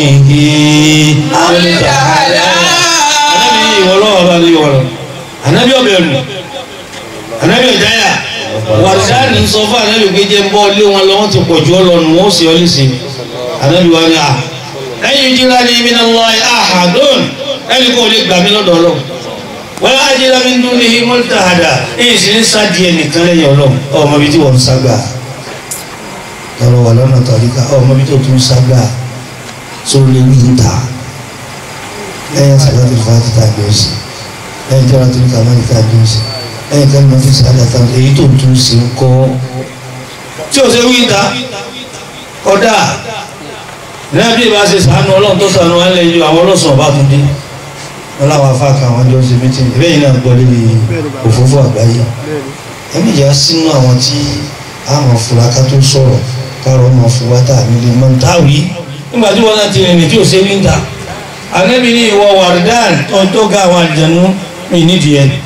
anabi ìwọlọ́wọ́ bá ní ìwọlọ́ anabi ọbẹ̀ nù anabi ọ̀jáyà wàlídàánù sọ fún anabi pé jẹ́ ń bọ́ ilé wọn lọ wọ́n ti pọ̀ jù ọ lọ nù wọ́n sì ọ lè sìn anabi wa ni a lẹ́yìn ìjìlá ni min Allahi ahadun ẹni kò lè gbà mí lọ́dọ̀ ọlọ́run wọ́n á jẹ́ lábí ń dún ní mọ́tàhádà èyí sì ń sáàdì ẹnìkan lẹ́yìn ọlọ́run ọmọ ibi tí wọ́n ń ságbà tọrọ wà lọ́nà tọ̀ríkà ọmọ bí tó tún sábà tó lè wí ń ta lẹ́yìn sàlátì fàtí tàbí ọ̀sẹ̀ lẹ́yìn tọ́ra tó ní kàmáàlì tàbí ọ̀sẹ̀ lẹ́yìn tọ́ra tó ní sàlátì tàbí èyí tó tún sí ń kọ́ tí ò ṣe wí ń ta kọ́dà náà bí ìbá ṣe sànú ọlọ́run tó sànú wọn lẹ́yìn àwọn ọlọ́sàn ọba tún dé wọn láwọn afáàkà àwọn jọ ń ṣe mítìnì ìbẹ́ yìí náà gbọ́ lébi òfófó àgbáyé ẹ̀mí ìjà sínú àwọn tí àwọn fúlaka tó sọ̀rọ̀ káàrọ̀ ọmọ fúwátà nílé mọ́ntàwí nígbà tí wọ́n náà ti rìnrìn tí ò ṣe wíńtà anẹ́bí ní ìwọ wàrúdán tó tó ga àwọn àjẹnú mi nídìí ẹ̀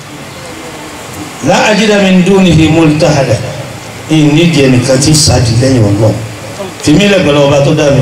láàjídá mi ń dún ní ìmúlítà àdá ìnídìí ẹnìkan tí sàdí lẹ́yìn ọgbọ́n fìmí lẹ́gbẹ̀lẹ́ ọba tó dá mi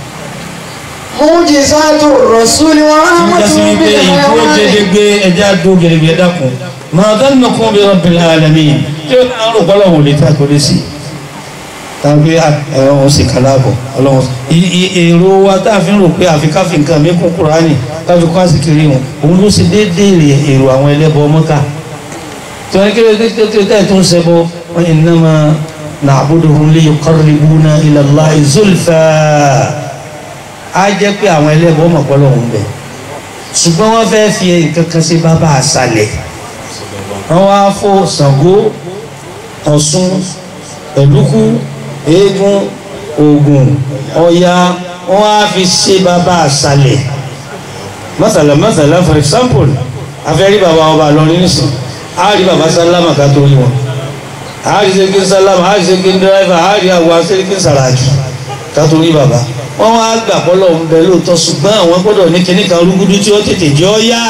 Mujizatu rasuli wa jásí rahmatu wípé bil ìdúró hayawani. gédégbé ẹja dó gẹ̀rẹ́gẹ̀ dákun máa dánù kún bí rabbil alamin tí ó náà rò pọ́lọ̀ wò lè ta kò lè sí tàbí ẹ̀rọ wọn sì kaláàbọ̀ ọlọ́run I- i- èrò wa tá a fi ń rò pé àfi káfí nǹkan mi kún kúránì káfí kún àsìkiri wọn òun ló ṣe déédéé èrò àwọn ẹlẹ́bọ mọ́ká tí wọ́n kéré kékeré tẹ́ tó ń ṣẹbọ wọ́n innama na'buduhum liyuqarribuna ila Allahi zulfa á jẹ́ pé àwọn ẹlẹ́bọ mọ̀pọ́lọ̀ ń bẹ̀ ṣùgbọ́n wọ́n fẹ́ fi nǹkan kan ṣe bàbá àṣàlẹ̀ wọ́n wá fó Ṣàngó Ọ̀ṣun ẹ̀lúkú eégún Ògún Ọya wọ́n wá fi ṣe bàbá àṣàlẹ̀ mọ́sàlá mọ́sàlá for example afẹ́rí bàbá ọba lọ́rin nísìn á rí bàbá sálámà ká tó rí wọn á rí sẹ́kí sálámà á rí sẹ́kí dírẹ́fà á rí àwọn sẹ́kí sàràkì ká tó rí bàbá wọ́n wá gbà pọ́lọ̀ ń bẹ lóòótọ́ ṣùgbọ́n àwọn gbọ́dọ̀ ní kinní kan rúgúdú tí ó tètè jẹ́ ọ́ yá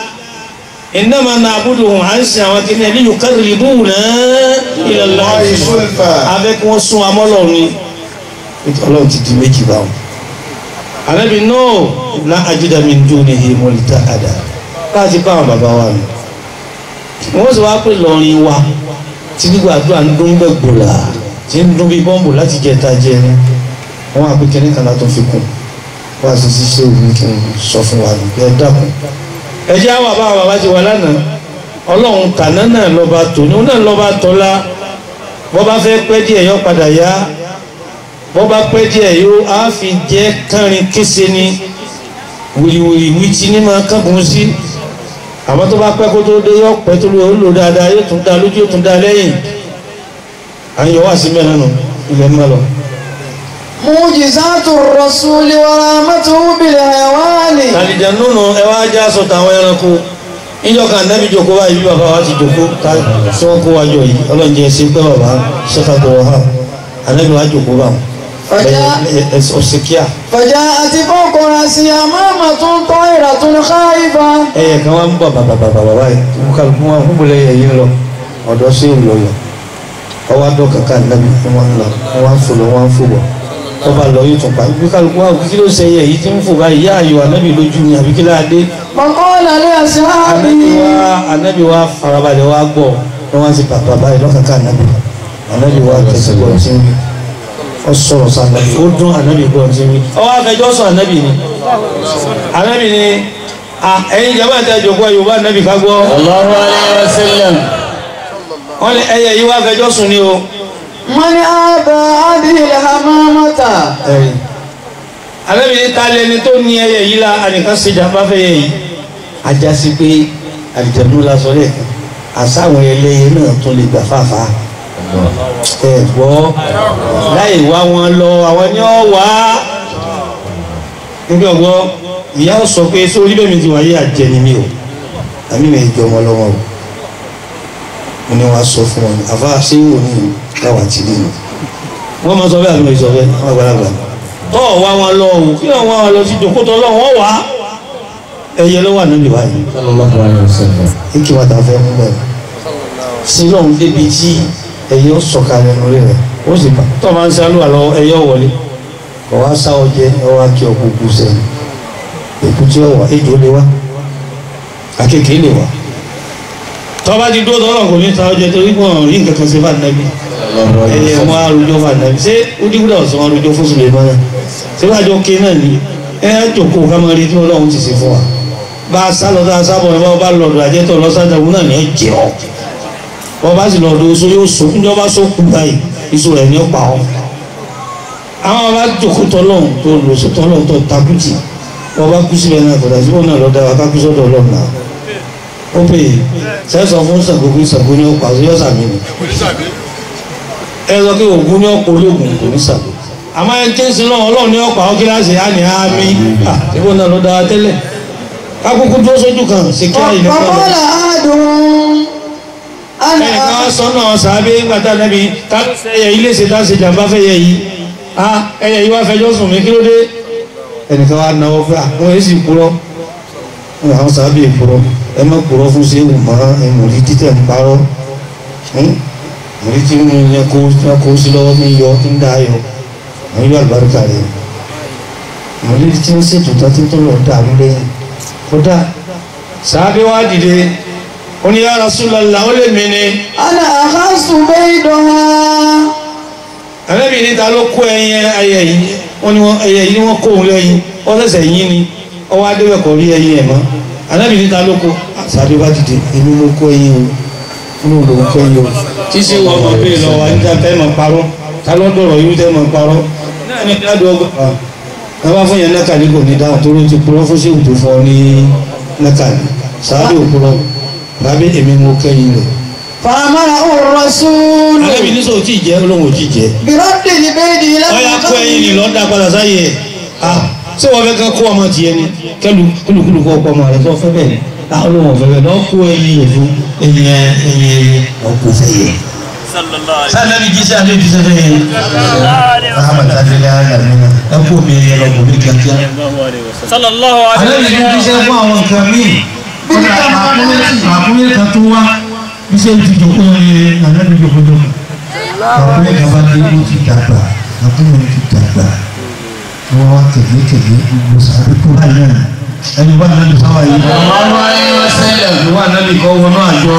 innama na'buduhum à ń sin àwọn kinní ẹni yuqarribuna ila Allahi zulfa. abẹ́ kí wọ́n sún amọ́lọ̀ ni ọlọ́run ti di méjì báwọn. àrẹ́bí náà la ajida min dunihi multahada káàtì pa àwọn bàbá wa nù. wọ́n sì wá pè lọ́rin wa tí gbígbà àdúrà ń dún bẹ́ẹ̀ gbòòlà tí ń dún bí bọ́ǹbù láti jẹta jẹrin wọ́n á pè kínní kan látọ̀ fi kù wọ́n á sì sí ṣé òun kí n sọ fún wa nù ẹ dákun. ẹ jẹ́ àwọn bàbá bàbá ti wà lánàá ọlọ́run tàná náà lọ́ba tòní òun náà lọ́ba tọ́lá bọ́ bá fẹ́ pẹ́ díẹ̀ yọ padà yá bọ́ bá pẹ́ díẹ̀ yóò á fi jẹ́ kánrin kése ni wìrìwìrì wìtí ní máa kágun sí àmọ́ tó bá pẹ́ kó tó dé yọ pẹ́ tó lò ó lò dáadáa yóò tún dá lójú yóò tún dá lẹ́yìn à ń yọ wá sí mẹ́rin nù ilẹ̀ mọ́ lọ. Mujizatu rasuli wa rahmatu bil hayawani. àlìjà nùnú ẹ wá já sọ tàwọn ẹranko níjọ́ kan nẹ́bí jòkó báyìí bí bàbá wa ti jòkó ká tí wọ́n kó wa jọ yìí ọlọ́njẹ ẹ ṣe pé bàbá ṣẹ́fàtọ̀ wọ̀ hàn ànẹ́bí wa jòkó bá wọn ọ̀sẹ̀ kíá فجاءت فوق رأسي أمامة طائرة خائفة ẹyẹ kan wá ń bọ̀ bàbàbàbà báyìí wọ́n kà fún wọn fún bọ̀lẹ̀ ẹ̀yìn lọ ọ̀dọ́ sí ìlú lọ ọwọ́ adọ́ kàkà nàbí fún wọn lọ wọn ń fò lọ wọn ń fò bọ̀ tó bá lọ yóò tún pa bí kálukú wa kí ló ṣe ẹyẹ yìí tí ń fò báyìí yá ayò ànábì lójú ni àbí kí láadé فقال ànábì لأصحابه wa ànábì wa farabalẹ̀ wa gbọ́ wọn wá sí bàbà báyìí lọ́kàkà ànábì ànábì wa tẹ̀sí gbọ́ tí ń wí ọ sọ̀rọ̀ sọ ànábì ó dún ànábì gbọ́ tí ń wí ọwọ́ afẹjọ́ sọ ànábì ni ànábì ni ah, ẹ̀yin jẹ́ bá ń tẹ́ jòkó yorùbá ànábì ká gbọ́ Allahu alayhi wa sallam. wọ́n ní ẹyẹ yìí wá fẹjọ́ sùn ní o. من آبى هذه الحمامة ẹ̀yìn ànábì ní ta lẹni tó ní ẹyẹ yìí la ànìkan ṣe jàmbá fẹ́ yẹ yìí. ajá sí pé àlìjẹ̀dún la sọ lẹ́ẹ̀kan àsáwọn ẹlẹ́yẹ náà tún lè gbà fàáfà. ẹ gbọ́ láì wá wọn lọ àwọn ni wọ́n wá. nígbà gbọ́ ìyá ò sọ pé sórí bẹ́ẹ̀ mi ti wáyé àjẹni mi o àmì mi jọ ọmọ lọ́wọ́ o mo ní wàá sọ fún wọn àfa ṣé wò ní káwá ti rí mi. wọ́n máa sọ bẹ́ẹ̀ àbí mo sọ bẹ́ẹ̀ wọ́n àgbàlagbà tọ́ ọ̀ wá wọn lọ o kí wọ́n wá wọn lọ sí ìjòkótọ́ ọlọ́run wọ́n wá ẹyẹ ló wà níbi báyìí Sallallahu alayhi wa sallam. kí wọ́n ta fẹ́ mú bẹ́ẹ̀ sí lọ́hùn débi tí ẹyẹ ó sọ̀kalẹ̀ lórí rẹ̀ ó sì bá tọ́ máa ń sálú àlọ́ ẹyẹ ó wọlé kọ̀ wá sá ọjẹ ọ wá kí ọkọ̀ kú sẹ́yìn èkú tí ó wà ejò lè wá akéèké lè wá tọ́ bá ti dúró tọ́lọ̀ kò ní ta ọjẹ torí wọn rí nǹkan kan sí fún ànábì Sallallahu alayhi ẹyẹ wa wọn sallam. arúgbó fún ànábì ṣé ojúkúdà ọ̀sán wọn arúgbó fún sùlẹ̀mọ́ náà ṣé wàá jọ ké náà ni ẹ á jòkó ká máa rí tí ọlọ́run ti ṣe fún wa bá a sá lọ tá a sábọ̀ ẹ bá bá lọ́dọ̀ àjẹtọ̀ lọ́sàdàwọ̀ náà ni ó jẹ́ ọ́ wọ́n bá sì lọ́dọ̀ oṣù yóò so níjọ́ bá so kú báyìí iṣu rẹ̀ ni ó pa ọ́ àwọn bá jòkó tọ́lọ́hún tó lò sí tọ́lọ́hún tó takùtì wọ́n bá kú síbẹ̀ náà kọ̀dà síbò náà lọ́dà wá kákú sọ́dọ̀ ọlọ́run náà ó pè é sẹ́sọ̀ fún Ṣàngó pé Ṣàngó ní ọ̀pá àti yọ̀sà mi ni ẹ sọ pé Ògún ní ọ̀pọ̀ ológun kò ní Ṣàngó àmọ́ ẹ jẹ́ sí náà ọlọ́run ní ọ̀pá àwọn kíláàsì á ní àmì síbò náà lọ́dà wá tẹ́lẹ̀ kákúkú dúró sójú kan sí kí àyè nípa lọ وقال أحدهم أنا ẹnìkan wá sọ náà sàábé ńgbàtà nẹ́bi ká ẹyẹ ilé ṣe tá ṣe jàmbá fẹ́ yẹ yìí ah ẹyẹ yìí wá fẹjọ́ sùn mí kí ló dé ẹnìkan wá náwó fẹ́ àwọn èsì kúrọ́ àwọn sàábé kúrọ́ ẹ má kúrọ́ fún ṣé wù mọ́ ẹ mọ̀rí títẹ̀ ń parọ́ mọ̀rí tí mo yẹ kó kó sí lọ́wọ́ mi yọ kí ń dá yọ àwọn yóò àlùbáríkà rẹ mọ̀rí tí ń ṣètò tó ti tó lọ dàrú lẹ́yìn kódà sàábé wá dìde ó ní ya Rasulullah ó lè mí ni أنا أخذت بيضها àlẹ́bí níta ló kó ẹyin ẹyẹ yìí wọ́n ní wọ́n ẹyẹ yìí wọ́n kó òun lẹ́yìn wọ́n sẹ̀sẹ̀ yín ni ọwọ́ adéwẹ̀ kọ̀ rí ẹyin ẹ̀ mọ́ àlẹ́bí níta ló kó sàbí bá dìde èmi ló kó ẹyin o inú ló kó ẹyin o tí ṣe wọ́n mọ̀ bí lọ́wọ́ níta tẹ́ mọ̀ parọ́ ta ló dọ̀rọ̀ yìí tẹ́ mọ̀ parọ́ náà ní dáàdù ọgbà wọn bá fún yẹn nẹ́kàlí kò ní dáhùn tó ló ti purọ́ fún ṣéwù tó fọ́ ní nẹ́kàlí sàbí òpurọ́ sàbí èmi mo kẹ́yìn rẹ̀ فأمره الرسول àlẹ́bí ní sọ ò tí ì jẹ́ olóhùn ò tí ì jẹ́ برد البيض إلى ọyà kó ẹyin ni lọ́ọ́ da padà sáyé ẹ̀ ah ṣé wọ́n fẹ́ kán kó ọmọ tiẹ̀ ni kẹlu kúlùkúlù kó ọkọ ọmọ rẹ̀ tó fẹ́ bẹ́ẹ̀ ni àwọn olóhùn ọ̀fẹ́ bẹ́ẹ̀ lọ́ọ́ kó ẹyin yẹn fún ẹyin ẹ ẹyin ẹyin lọ́ọ́ kó fẹ́ yẹ. sálẹ́bí jíṣẹ́ àlẹ́ jíṣẹ́ fẹ́ yẹ. ahmed adélé alamina ẹ kó mi yẹ lọ bòmí kíákíá. sallallahu alẹ́ mi ní jíṣẹ́ fún àwọn nǹkan míì kọ́dà àkúnyẹ́ kan tó wá bíṣẹ́ ti jòkó ní àná mi jòkó jòkó àkúnyẹ́ kan bá dé ó ti dàgbà àkúnyẹ́ ti dàgbà wọ́n wá tẹ̀lé tẹ̀lé gbogbo sáré tó wà náà ẹni wà náà lè sáwà yìí. ẹni wà náà lè kọ́ wọnú àjọ.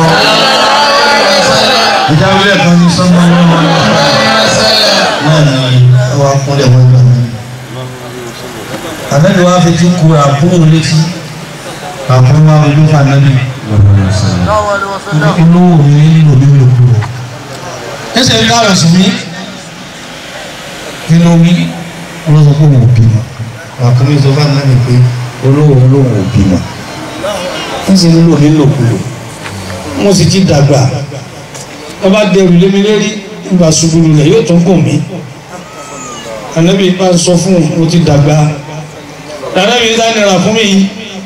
ìjà wílẹ̀ kan ní sọ́mọ́ ní wọn. náà ni wọ́n á kúnlẹ̀ wọ́n gbà mí. ànábì wa fi ti kú àkúnyẹ́ létí àkúnyẹ́ wa ojú fún ànábì. inú mi nílò mi lò kúrò. ẹsẹ̀ ń dára sí mi. kí ló wí olóso kó wò bímọ àkúnmí tó bá nàní pé olówó olówó ò bímọ ń sì nílò nílòkulò wọn sì ti dàgbà wọn bá dẹrù lémi lérí nígbà ṣubú lulẹ̀ yóò tún gùn mí ànábì bá sọ fún un mo ti dàgbà ànábì sá nira fún mi yìí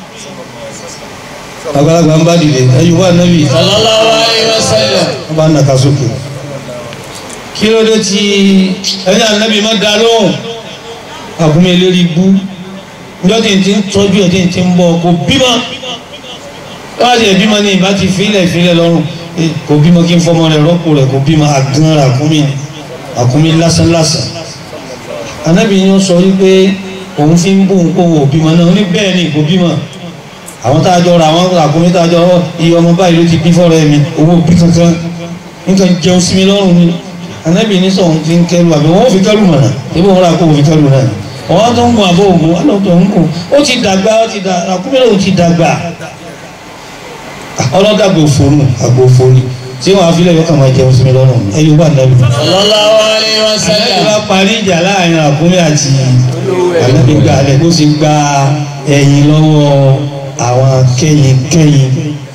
àgbàlagbà ń bá dìde ẹyù wà ànábì sallallahu alaihi wasallam wọn bá nàka sókè kí ló dé tí ẹni ànábì má dá lóhùn àkúnmí eléri bú njọ́ tí n ti ń tọ́jú ẹ̀ tí n ti ń bọ̀ kò bímọ wọ́n ti ẹ̀ bímọ ní ìbá ti filẹ̀ filẹ̀ lọ́rùn Eh, kò bímọ kí n fọmọ rẹ̀ rọ́pò rẹ̀ kò bímọ àgán rẹ̀ àkúnmí ni àkúnmí lásán lásán anábì yẹn sọ wípé òun fi ń bú òun kó òun ò bímọ náà ó ní bẹ́ẹ̀ ni kò bímọ àwọn tá a jọ ra àwọn àkúnmí tá a jọ ọ iye ọmọ báyìí ló ti bí fọ́rọ̀ ẹ̀mí owó bí kankan nǹkan jẹun sí mi lọ́rùn ni anábì ní sọ̀hún fi ń kẹrù àbí wọ́n fi kẹrù mọ̀nà ebi wọn rà kó òun fi kẹrù náà ni ọwọ́ tó ń gun àbọ̀ ògùn alọ́tọ̀ ń gùn ó ti dàgbà ó ti dàgbà àkúmílẹ̀ ó ti dàgbà ọlọ́dàgbò òfòrùn àgbò òfòrùn tí wọ́n á fi lẹ́yìn ọkàn máa jẹun sí mi lọ́rùn ẹ̀yìn wà nàbì. sallallahu alaihi ẹ̀yìn wasallam bá parí ìjà láàrin àkúmí àti ànábì gba alẹ́ bó ṣe gba ẹ̀yìn lọ́wọ́ àwọn kẹ́yìn kẹ́yìn.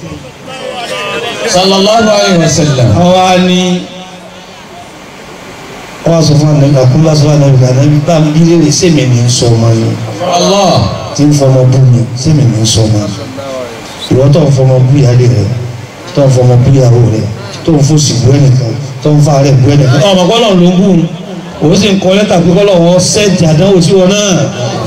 sallallahu alaihi wasallam wọ́n wá ní wọ́n wá sọ fún ànábì àkúmí bá sọ fún ànábì kan ànábì bá ń bí léèrè sèmi ní sọ ọmọ yẹn Allah tí ń fọmọ bú mi sèmi ní sọ ọmọ yẹn ìwọ tó ń fọmọ bú ìyáálé rẹ tó ń fọmọ bú ìyàwó rẹ tó ń fòsì bú ẹnìkan tó ń fa rẹ bú ẹnìkan. ọmọ kọlọ ló ń bù ú òun sì ń kọ lẹ́tà pé kọlọ wọn sẹẹtì àdánwò sí wọn náà.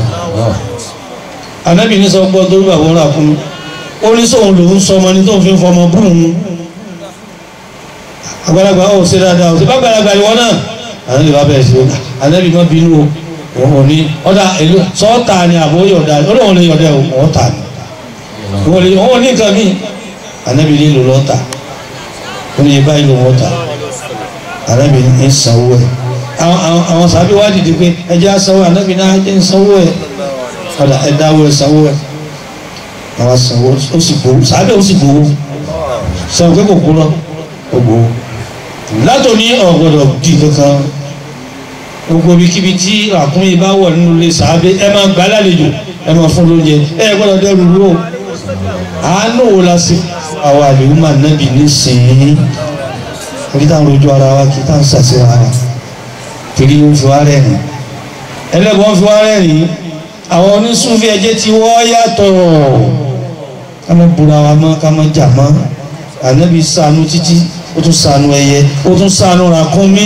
anábì ní sọ gbọ́ torí bàbá wọn rà fún mi ó ní sóun lòún sọ ọmọ ní tóun fi ń fọmọ bú òun. àgbàlagbà ò ṣe dáadáa ò ṣe bá gbàlagbà ìwọ náà. anábì bá bẹ̀rẹ̀ sí i anábì má bínú o òun ò ní ọ̀dà èlò sọ́ọ̀tà ni àbó yọ̀dà ó lóun lè yọ̀dà ò ọ̀tà ni wọ́n lè wọ́n ní nǹkan mi anabi ní lò lọ́ta wọ́n ní báyìí lò wọ́ta anabi ní sanwó ẹ̀ àwọn àwọn àwọn sábẹ́ wá dìde pé ẹjẹ́ sanwó anabi náà ẹjẹ́ sanwó ẹ̀ ọ̀dà ẹ̀dáwó ẹ̀ sanwó ẹ̀ àwọn sanwó ó sì gbowó sábẹ́ ó sì gbowó sanwó pé kò kú lọ ó gbowó látòní ọ̀gbọ́dọ̀ di kankan gbogbo ibikíbi tí àkúnmí bá wọ̀ nínú ilé sàábé ẹ máa gbà lálejò ẹ máa fún lóúnjẹ ẹ gbọ́dọ̀ dẹ́rù rú o àánú wo la sí àwọn àlèhùn máa nábì nísìnyí orí táwọn rojú ara wa kí táwọn sàṣẹ ara torí ó fi wá rẹ́rìn ẹlẹ́gbọ́n fi wá rẹ́rìn àwọn onísúnfì ẹjẹ́ tí wọ́n yàtọ̀ ká má búra wa mọ́ ká má jà mọ́ ànábì ṣàánú títí ó tún ṣàánú ẹyẹ ó tún ṣàánú ràkúnmí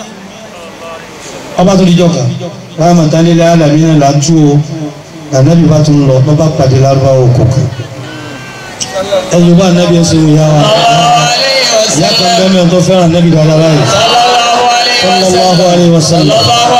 ọba tó dijọ́ kan rahmatan lil alamin là ń tú o ànábì bá tún lọ bá bá pàdé lárúbáwò òkùnkùn ẹ̀yìn bá ànábì ẹ̀ ṣe wò yá wa ìyá kan bẹ́ẹ̀ mẹ́rin tó fẹ́ràn ànábì dáadáa báyìí sallallahu alayhi wa sallam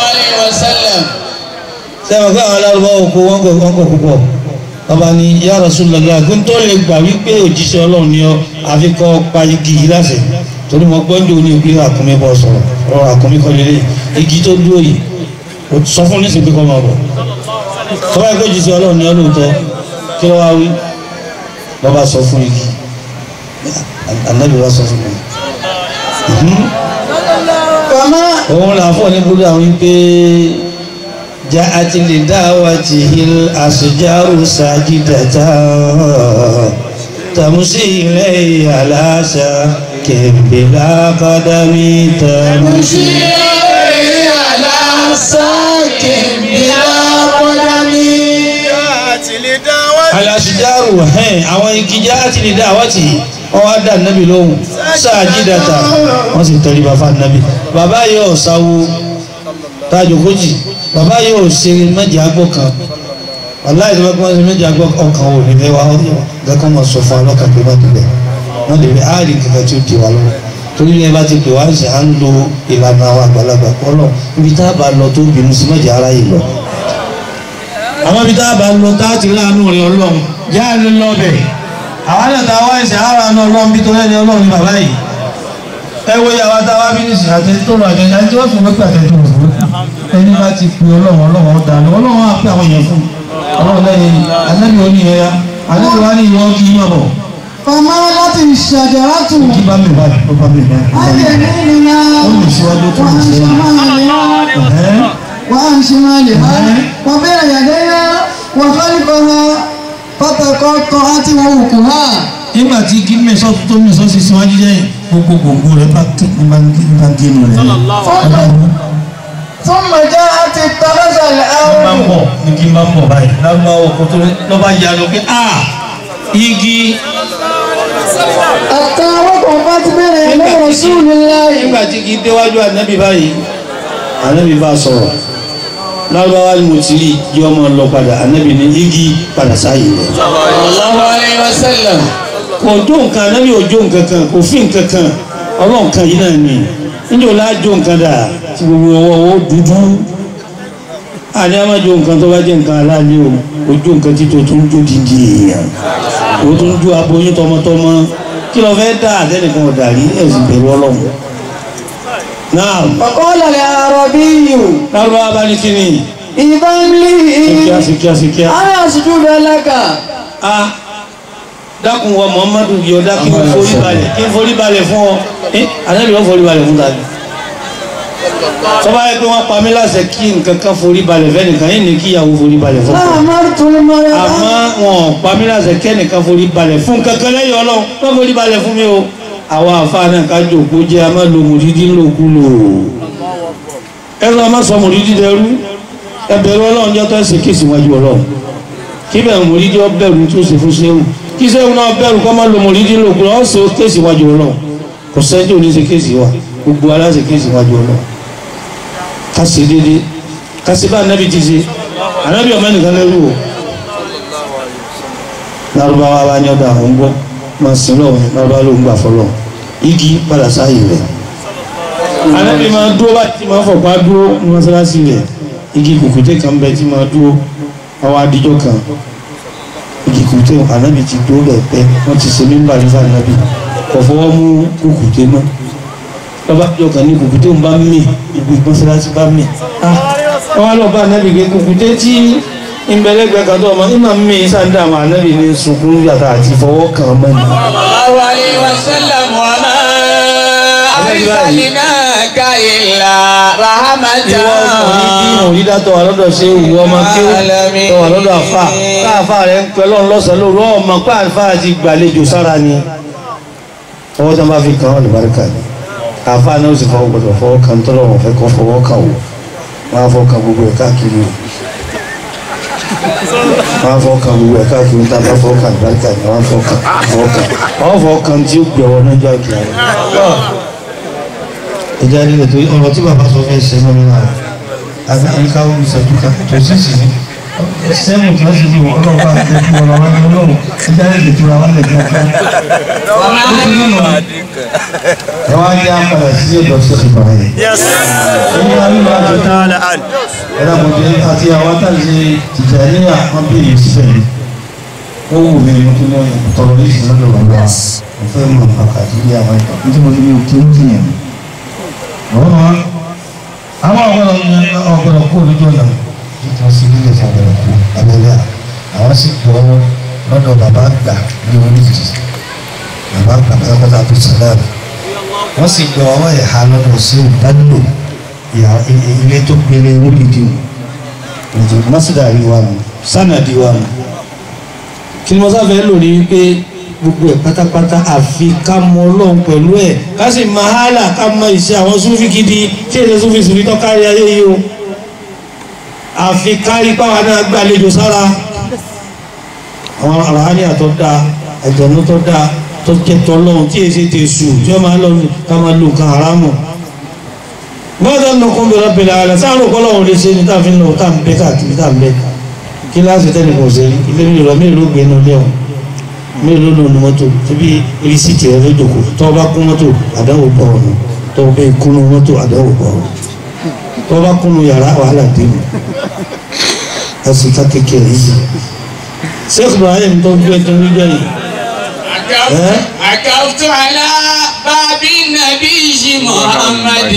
sẹ́wọ̀n fún àwọn alárúbáwò kó wọ́n kọ̀ wọ́n kọ̀ púpọ̀ bàbá ni ya Rasulullah kí n tó lè gbà wípé òjíṣẹ́ ọlọ́run ni ọ àfi kọ́ pa igi yìí láṣẹ torí mo gbọ́ ní òní pé àkúnmí bọ́ sọ̀rọ̀ ọ̀rọ̀ àkúnmí kọ́ lélẹ̀ igi tó dúró yìí ó sọ fún nísìnyí pé kọ́ máa bọ̀ tọ́wọ́ ẹgbẹ́ òjíṣẹ́ ọlọ́run ni ọ lóòótọ́ kí ló wá wí bàbá sọ fún igi ànábì wá sọ fún mi Kama òun là fọ́ ní búdà wípé já àti lè dá wa ti hil àṣejáru sàjídàtà tàmùsí ilẹ̀ aláṣà kẹ̀mbẹ̀lá kọ́dámí tàmùsí. aláṣejáru hẹ́n àwọn igi já àti lè dá wa ti wọ́n wá dá nábì lóhùn sàjídàtà wọ́n sì tẹ̀lé bàbá nábì bàbá yóò sáwó tájò kójì bàbá yóò ṣe méjì agbó kan aláì tó bá kọ́ ṣe méjì agbó ọkàn ò ní mẹ́wàá gẹ́gẹ́ mọ̀ sọ fún ọlọ́kàn pé má dìbẹ̀ wọ́n lè rí áàrì kankan tí ó di wa lọ́wọ́ torí ní ẹ bá ti pè wá ṣe à ń lo ìlànà àwọn àgbàlagbà kọ́lọ̀ ibi tá a bá lọ tó bínú sí méjì ara yìí lọ. àwọn ibi tá a bá lọ tá a ti láàánú rẹ ọlọ́run yá a lè lọ bẹ̀ àwọn náà tá a wá ẹsẹ̀ ara náà ọlọ́run bí tó lẹ́ni ọlọ́run ní bàbá yìí ẹ wo ìyàwó àtàwọn abínísì àti tó lọ àjẹjẹ àti wọ́n fi wọ́pẹ́ àti tó wọ́pẹ́ ẹni bá ti pe ọlọ́run ọlọ́run ọ̀dà ni ọlọ́run á pé àwọn èèyàn fún ọlọ́run lẹ́yìn anábì ó ní ẹ̀yà anábì wá ní ìwọ́n kí yín bọ̀ kama láti ṣàjàrátù. kí bá mi báyìí ó bá mi báyìí. Ayé nínú ó lè síwájú tó lè wọ́n ṣe sẹ́yìn. máa lè Ẹ̀hẹ́n. wọ́n ṣe máa lè ha wọ́n bẹ̀rẹ̀ yàdẹ́yà wọ́n fẹ́lifọ̀ ha pátákọ́ tọ́ àti wọ́n òkú ha. nígbà tí kí mẹ́sọ́ tó mẹ́sọ́ sí síwájú jẹ́ gbogbo gbogbo rẹ̀ bá kí ní bá ń gé nù rẹ̀. fún mọ̀já àti tọ́lọ́sọ̀lẹ̀ bá ń àwọn. bọ̀ ní kí n bá ń bọ̀ báyìí lábúlá ọkọ̀ tó lọ́ bá yà lọ pé a igi àtàwọn kan bá ti bẹ̀rẹ̀ lọ́wọ́ sùúrù láàyè. nígbà tí kì í déwájú ànábì báyìí ànábì bá sọ̀rọ̀ lárúbáwá ni mo ti rí yọ ọmọ lọ padà ànábì ní igi padà sáyé rẹ̀. sallallahu alayhi wa sallam. kò jó nǹkan ànábì ò jó nǹkan kan kò fi nǹkan kan ọlọ́run kan yìí náà ni níjẹ́ ò láà jó nǹkan dà tí gbogbo ọwọ́ owó dúdú àní a máa jó nǹkan tó bá jẹ́ nǹkan aláàlẹ́ o ò jó nǹkan tí tó tún jó dídì èèyàn ò tún jó aboyún tọmọtọmọ kí lọ fẹ́ dá àtẹnìkan ọ̀dàrí ẹ̀sìn bẹ̀rù ọlọ́run náà Ọ̀kọ́lá lè àrọ̀ bí yìí. lárúbáwá bá ní kíni Ìbá ń lé síkíá síkíá síkíá Ara àṣìjú bẹ́ẹ̀ lẹ́kà. a dákun wa muhammadu yọ dá kí n forí balẹ̀ kí n forí balẹ̀ fún ọ ẹ ànábì wọn forí balẹ̀ fún ta ni tọ́ba yẹ pé wọ́n pa mí láṣẹ kí nǹkan kan forí balẹ̀ fẹ́nìkan yìí ní kíyàwó forí balẹ̀ fún ọ Láàmú tún mọ́ ẹ bá. àmọ́ wọn ò pa mí láṣẹ kẹ́nìkan forí balẹ̀ fún kankan lẹ́yìn ọlọ́run wọ́n forí balẹ̀ fún mi o àwọn àfáà náà ká jòkó jẹ́ a máa lo mòdìdí lòkú lò ẹ̀rọ a máa sọ mòdìdí dẹrú ẹbẹ̀rù ọlọ́run jẹ́ tó ẹ̀sìn kéèsì wájú ọlọ́run kí bẹ̀rù mòdìdí ọ bẹ̀rù tó ṣe fún sẹ́wù kí sẹ́wù náà bẹ̀rù kọ́ máa lo mòdìdí lòkú lọ́wọ́ ṣe kéèsì wájú ọlọ́run kò sẹ́jọ́ ní ṣe kéèsì wa gbogbo aláṣẹ kéèsì wájú ọlọ́run ká ṣe déédéé ká ṣe bá anábì ti ṣe anábì ọmọ ẹnìkan lẹ́rù o lárúbáwá bá ní ọ̀dà àwọn ń gbọ́ máa sin lọ́wọ́ ní lárúbáwá ló ń gbà fọlọ́ igi padà sáàyè rẹ̀ anábì máa dúró bá ti máa fọ̀pá dúró ní mọ́sálásí rẹ̀ igi kùkùté kan bẹ tí máa dúró àwọn adijọ́ kan igi kùkùté anábì ti dúró bẹ̀ pẹ́ wọ́n ti ṣe mímbà nífà anábì kò fọwọ́ mú kùkùté mọ́ lọ́ba àjọ kan ní kùkùté ń bá mì ibi mọ́sálásí bá mì wọ́n wá lọ bá anábì pé kùkùté tí ìbẹ̀lẹ́gbẹ̀ kan tó ọmọ ìmọ̀ mi sáńdà àwọn anábì ní sunkún yàtọ̀ àti fọwọ́ kan mọ́ ni sallallahu alayhi wa sallam wa ma ti báyìí arsalnaka illa rahmatan ìwọ ọkùnrin bí mòrí dátọ̀ wà lọ́dọ̀ ṣe ìwọ ọmọ kí ó tọ̀ wà lọ́dọ̀ àfà káàfà rẹ̀ ń pẹ́ lọ́n lọ́sàn lóru ọmọ káàfà ti gbàlejò sára ni ọwọ́ tó bá fi kàn án lùbáríkà ni àfà náà ó sì fọwọ́ gbọdọ̀ fọwọ́ kan tọ́lọ̀ wọn fẹ́ kọ́ fọwọ́ kàn wò wọ́n á fọwọ́ kan gbogbo ẹ̀ káàkiri o wọ́n á fọwọ́ kan gbogbo ẹ̀ káàkiri níta bá fọwọ́ kan lùbáríkà ni wọ́n á fọwọ́ kan fọwọ́ kan wọ́n fọwọ́ kan tí ó gbẹ̀wọ́ náà jọ àgbà rẹ̀ ìjà nílẹ̀ tó ọ̀rọ̀ tí bàbá sọ fẹ́ ṣe mọ́ nínú àrẹ àti àyíká omi ìṣẹ́jú kan tó sì sì ní sẹ́mù tí wọ́n sì ní wọ́n ọlọ́pàá àti ẹ̀kú ọ̀rọ̀ wọn ní ọlọ́run ìjà nílẹ̀ tó ra wọn lẹ̀ kíákíá. ẹ wá jẹ́ apàdà sí ọ̀dọ̀ sí ìbára yẹn. Yes. ẹni wá nínú àjọ tá Ta'ala an. ẹ̀rọ àmọ̀jẹ́ àti àwọn àtàlẹ́ Tìjàníyà wọn bí èyí síbẹ̀ ni ó wù mí ní kí wọ́n tọrọ ní ìsìn lọ́dọ̀ bàbá mo fẹ́ mọ̀ pàtàkì ní àwọn ìtàn nítorí mo ní òkè ń jìyàn ọ̀rọ̀ àwọn ọ̀gbọ̀nà ọ̀gbọ̀nà kú olójú ọ̀nà títí sí ilé ìfọ̀ ọ̀gbọ̀nà kú abẹ́lẹ́ àwọn sì gbọ́ lọ́dọ̀ bàbá àgbà ní oríkì bàbá àgbà pátápátá tó sàlẹ̀ wọ́n sì gbọ́ ọwọ́ ẹ̀ha lọ́dọ̀ sí ìdánilò ilé tó gbélé oríkì nù mọ́sídà rí wa nù sànàdí wa nù kí ni mo sáfẹ́ lò ní wípé gbogbo ẹ̀ pátápátá àfi ká mọ ọlọ́run pẹ̀lú ẹ̀ ká sì máa hálà ká mọ ìṣe àwọn súnfì gidi tí èdè súnfì súnfì tó kárí ayé yìí o àfi kárí páwa náà gbàlejò sára àwọn àràáni àtọ́ da ẹ̀jọ̀nú tó da tó jẹ́ tọ́lọ́run tí èsì ti sù tí wọ́n máa lọ ká máa lo nǹkan haramu gbọ́dọ̀ nù kún bí rọ́bìnrin ààrẹ sáàrùn kọ́lọ́run lè ṣe ní táàfin lọ tá à ń bẹ́ káàkiri tá à ń bẹ́ kíláàsì tẹ́nìkan ṣe ilé mi lọ mélòó gbé inú ilé ọ̀hún mélòó ló nu mọ́tò síbi irisíìtì rẹ lójookó tọ́ bá kún mọ́tò àdáwò bọ̀ ọ̀nà tọ́ bá kúnnú mọ́tò àdáwò bọ̀ ọ̀nà tọ́ bá kúnnú yàrá wàhálà dé mi ẹsì ká kékeré yìí Sheikh Ibrahim tó gbé tó ń gbé yìí عكفت على باب النبي محمد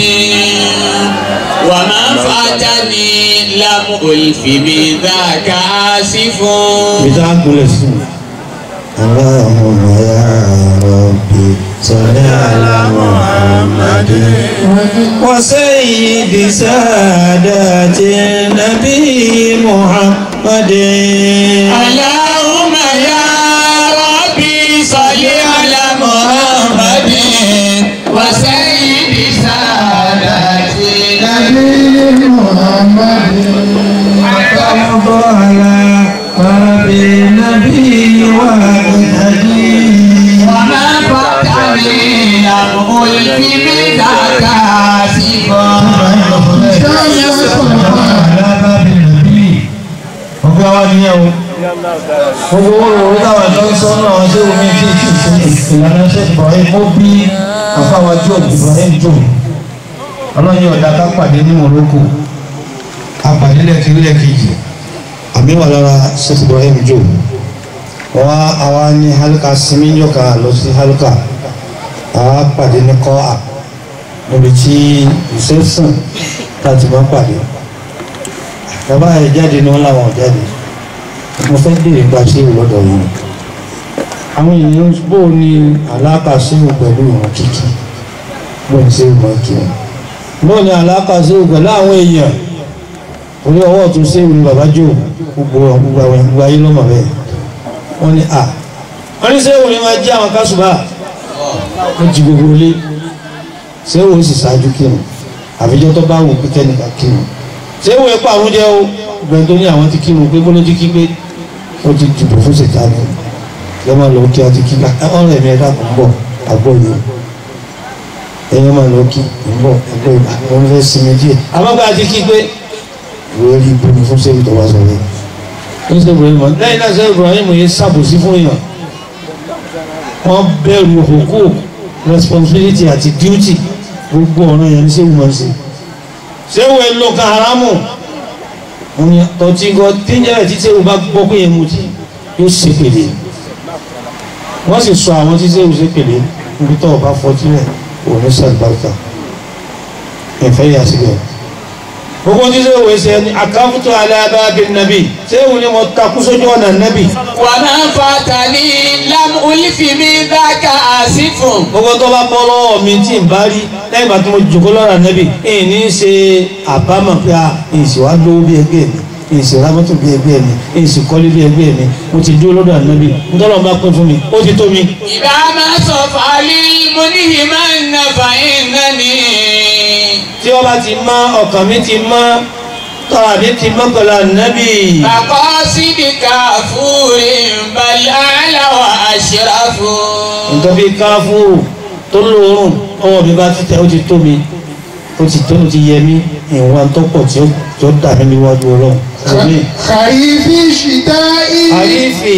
وما فاتني لم ألف بذاك آسف bìtá kulẹ̀ sí i. Allahumma ya Rabbi salli ala Muhammadin wa sayyidi sadati nabi Muhammadin. اللهم يا ربي صل على محمد وسيد سادتنا وما فتني لم ألف بذاك آسفا Ọgbà wa ni ẹ o. Gbogbo owó lòun táwọn ẹ̀dọ́ ń sọ náà ṣé omi tí kì í ṣe ìlànà ṣe Ibrahim ó bí àfáwà Job Ibrahim Job. Ọlọ́yin ọ̀dà ká pàdé ní Morocco. A pàdé lẹ́kìrí lẹ́kìjì. Àmì wà lára Sheikh Ibrahim Job. Wọ́n àwa ní Halka sinmi yọ̀ka lọ sí Halka. Àwa pàdé ní Kọ́à. Níbi tí ìṣẹ́sùn láti máa pàdé bàbá ẹ jáde ní wọn làwọn jáde mo fẹ́ béèrè gba ṣéwù lọ́dọ̀ yìí àwọn èèyàn bó o ní àlákà ṣéwù pẹ̀lú ìwọ̀n kíkì bó ní ṣéwù máa kí wọn bó o ní àlákà ṣéwù pẹ̀lú àwọn èèyàn orí ọwọ́ tó ṣéwù ní bàbá jò gbogbo gbogbo àwọn gbogbo ayé lọ́mọ bẹ́ẹ̀ wọ́n ní à wọ́n ní ṣéwù ní máa jí àwọn kásùbà wọ́n jí gbogbo ilé ṣéwù ó sì ṣáájú kírun àfijọ́ tó bá wù pé kẹ́nìkan kírun ṣé wo ẹ̀pọ̀ àwọn jẹ́ o gbẹ̀ǹ tó ní àwọn ti kírun pé bọ́lá ti kí pé ó ti dìbò fún ṣètàní ẹ máa lọ kí a ti kí ọ̀rẹ́ mi ẹ̀dá kan bọ̀ àgbọ̀ yìí ẹ̀yẹ́ máa lọ kí ń bọ̀ àgbọ̀ yìí àwọn fẹ́ sinmi díẹ̀ àmọ́ bá a ti kí pé ìwé rí ibomi fún sẹ́yìn tó wá sọ yẹn ó ṣe Ibrahim lẹ́yìn náà ṣe Ibrahim yẹn ṣàbòsí fún èèyàn wọ́n bẹ̀rù òkú responsibility àti duty gbogbo ọ̀ràn yẹn ní sẹ́yìn máa ń ṣe sewu elo ka haramu oni tọtí gọ tíjẹ́ tí sewu bá gbọ́ pé yẹn mutí yóò ṣe pèlè wọ́n sì sọ àwọn tí sewu ṣe pèlè níbi tó o bá fọtí rẹ̀ òun ní sàlùbáríkà ẹ̀fẹ́ yà síbẹ̀ gbogbo tí sẹ́wọ̀n ẹsẹ̀ ni àkàfùtù alábàbí nàbì sẹ́wọ̀n ni mo takú sójú ọ̀nà nàbì وما فاتني لم ألف من ذاك آسف gbogbo tó bá bọ́ lọ́wọ́ mi tí n bá rí lẹ́yìn ìgbà tí mo jòkó lọ́ra nàbì èyí ní í ṣe àbámọ̀ pé a èyí sì wá lówó bí ẹgbẹ́ mi èyí sì ra mọ́tò bí ẹgbẹ́ mi èyí sì kọ́lé bí ẹgbẹ́ mi mo ti dúró lọ́dọ̀ nàbì ntọ́lọ́ bá pín fún mi ó ti tó mi. إذا ما صفى للمنهمن فإنني tí wọ́n bá ti mọ́ ọkàn mi ti mọ́ tọ́ra mi ti mọ́ pẹ̀lú ànábì. مقاصد كافور بل أعلى وأشرف nǹkan bíi káfúrú tó lóorùn ọwọ́ mi bá títẹ̀ ó ti tó mi ó ti tó ó ti yẹ mí ìwọ̀n tó pọ̀ tí ó tí ó dà mí níwájú ọlọ́run. Àmín. Kàrífì ṣìdáì. Kàrífì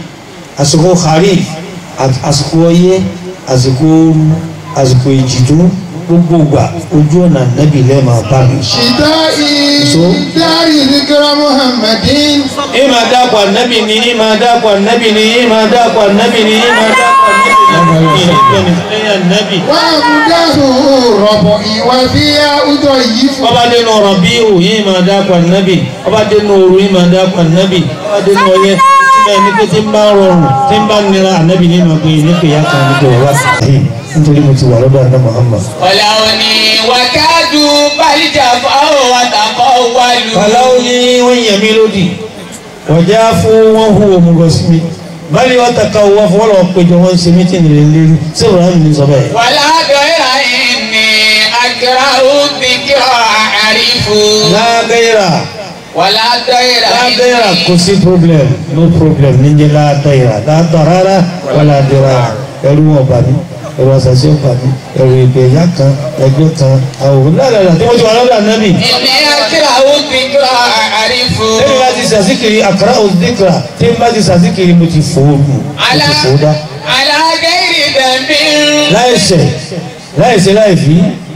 àsìkò kàríf à- àsìkò ọyẹ́ àsìkò ooru àsìkò ìjìdú gbogbo ìgbà ojú ọ̀nà nẹ́bí lẹ́ẹ̀ma bá mi. Ṣìdáì. So? Dárí Zikra Muhammadin. ìmọ̀ dákọ̀ ànábì ni ìmọ̀ dákọ̀ ànábì ni ìmọ̀ dákọ̀ ànábì ni ìmọ̀ dákọ̀ ànábì ni ìgbẹ́ni lẹ́yìn ànábì. Wà á mú dáhùn rọ̀bọ̀ ìwà bí a ọjọ́ yìí fún. ọba dénú rọ̀bíù yìí máa dákọ̀ ànábì ọba dénú òru yìí máa dákọ̀ ànábì ọba dénú ọyẹ́ síbẹ̀ ní pé tí ń bá rọrùn tí ń bá nira ànábì ní ìmọ̀ pé ní pé ìyá kan níbi ọ̀rọ̀ àtàyè nítorí mo ti wà lọ́dọ̀ àná Muhammad. ولوني وكادوا بل جفوا وتقولوا kàláwó ní wọ́n yẹ̀ mí lódì wọ́jà fún wọn hu òmùgọ̀ sí mi báyìí wọ́n ta ká wọ́n fọwọ́ lọ́wọ́ péjọ wọ́n ń ṣe mítìnì lé lérí sí Ibrahim ní sọ bẹ́ẹ̀. ولا غير إني أكره الذكر أعرف lágbẹ́yìrà ولا غير lágbẹ́yìrà kò sí problem no problem níjẹ́ lágbẹ́yìrà lágbàrárá wà ládẹ́rà ẹrú wọn bà mí ẹrú àṣàṣe bà mí ẹrú ìgbẹ́ ìyá kan ẹgbẹ́ kan àwọn ládàá tí wọ́n ti wà lọ́dọ̀ ànábì. إني أكره الذكر أعرف tẹ́mi bá ti sàzíkiri àkàrà òdìkìrà tẹ́mi bá ti sàzíkiri mo ti fòónù mo على ti fòódà. على غير ذنب láìṣẹ̀ láìṣẹ̀ láìfí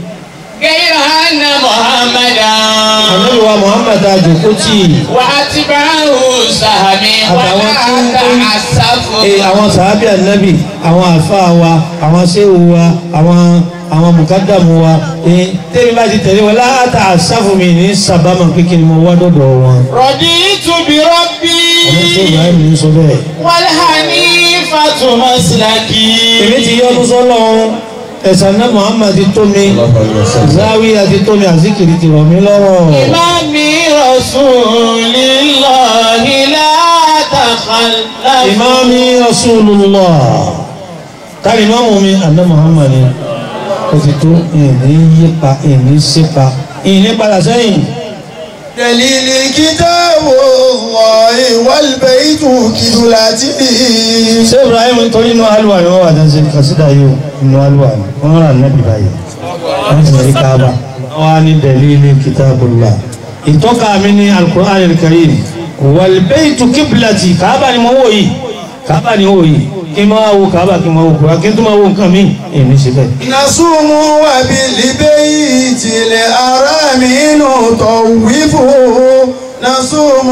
غير أن محمدا ànábì wa Muhammad àjòkótì وأتبعه سهمي àtàwọn tí ń ولا tó تعسف ee àwọn sàábì ànábì àwọn àlfáà wa àwọn séwù wa àwọn àwọn mùkádàmù wa ee tẹ́mi bá ti tẹ̀lé wọn láàtà àsáfùmí ní sábàmà kékeré mo wá dọ̀dọ̀ wọn. رضيت بربي àwọn tó Ibrahim ní sọ bẹ́ẹ̀. والحنيفة مسلكي èmi ti yọ́nú sọ́lọ́ ẹ̀sán náà Muhammad ti tó mi záwíyà ti tó mi àzíkiri ti rọ̀ mí lọ́rọ̀. إمامي رسول الله لا تخلف ìmáàmí rasulullah tàbí ìmáàmù mi àná Muhammad ni ó ti tó ìní yípa ìní sípa ìní padà sẹ́yìn. دليل كتاب الله والبيت كبلته ṣé Ibrahim nítorí inú alùwà ni wọ́n wà dáńsẹ́ kàṣídà yìí inú alùwà ni wọ́n rà nẹ́bí báyìí wọ́n sì rí káàbà wọ́n á ní dalili kitabullah ìtọ́ka mi ní al-Qur'an al-Karim wal baytu qiblati káàbà ni mo wò yìí káàbà ni mo wò yìí kí n máa wo káàbà kí n máa wo kúrò kí n tó máa wo nǹkan mi èmi ṣe bẹ́ẹ̀. نصوم وبالبيت الحرام نطوف نصوم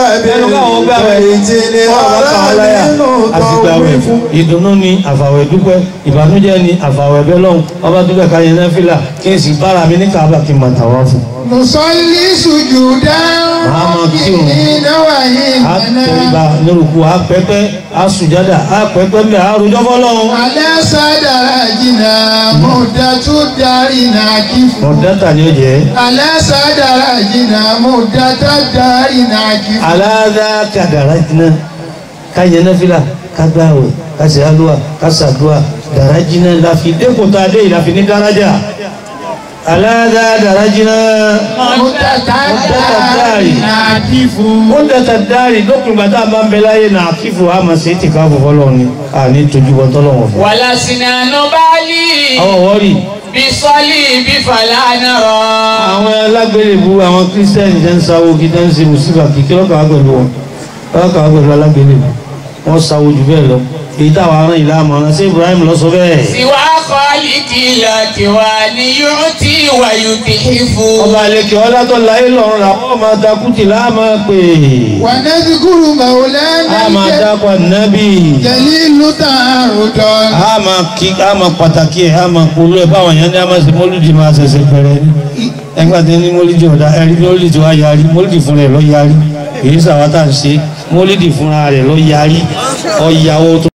وبالبيت الحرام نطوف ìdùnnú ni àfàwẹ̀ dúpẹ́ ìbànújẹ́ ni àfàwẹ̀ bẹ́ lọ́hùn ọba dúpẹ́ ká yẹn náfìlà kí n sì bára mi ní káàbà kí n máa tàwa fún. نصلي سجودا Màá kírun. مؤمنين a وإيمانا tẹríba lórúkú a pẹ́pẹ́ a sùjádà a pẹ́pẹ́ mbẹ́ a rojọ́ fọlọ́hún. على سدرجنا مدة دارنا كيف mọ̀dátà ni ó jẹ́ على سدرجنا مدة دارنا كيف aláàdá kàdàrà jiná ká yẹn náfìlà ká gbààwẹ̀ ká ṣe àlùwà ká ṣàdúà dàrá jiná láfi dẹ́kun tá a dé yìí láfi ní dárájà aláàdá dàrá jiná. مدة دارنا كيف ó dẹ̀tà dáàrí lópin gbàtà máa ń bẹ láyé náà kífò àmà sí ti ká fòfọ́ lọ ni a ní tójú bọ́ tọ́lọ́wọ́ fún. ولسنا نبالي àwọn wọ́ọ̀rì بصليب فلا نرى àwọn alágbèrèbú àwọn kírísítẹ́nì jẹ́ ń sáwó kí tẹ́ ń ṣe mùsùlùmí kìkì lọ́kàn wá pẹ̀lú wọn lọ́kàn wá pẹ̀lú alágbèrèbú wọ́n sáwó jù bẹ́ẹ̀ lọ èyí táwọn ará ìlà àmọ́ràn sí Ibrahim lọ sọ bẹ́ẹ̀. سوى خالق الأكوان يعطي ويتحف ọba àlekè ọlátọ́ láyé lọ́run làwọn ọmọ takùtì láàmà pé ونذكر a مولانا máa dákọ̀ nábì جليل تعرضا a máa kí a máa pàtàkì ẹ̀ a máa polú ẹ̀ báwọn yẹn ní a máa ṣe mọ́lúdì máa ṣẹ̀ṣẹ̀ bẹ̀rẹ̀ ni. ẹgbẹ́ tí ní mólídì ọ̀dà ẹ̀rí mólídì tí wàá yarí mólídì fúnra rẹ̀ lọ yarí èyí sàwátà ń ṣe mólídì fúnra rẹ̀ lọ yarí ọ̀yàwó tó.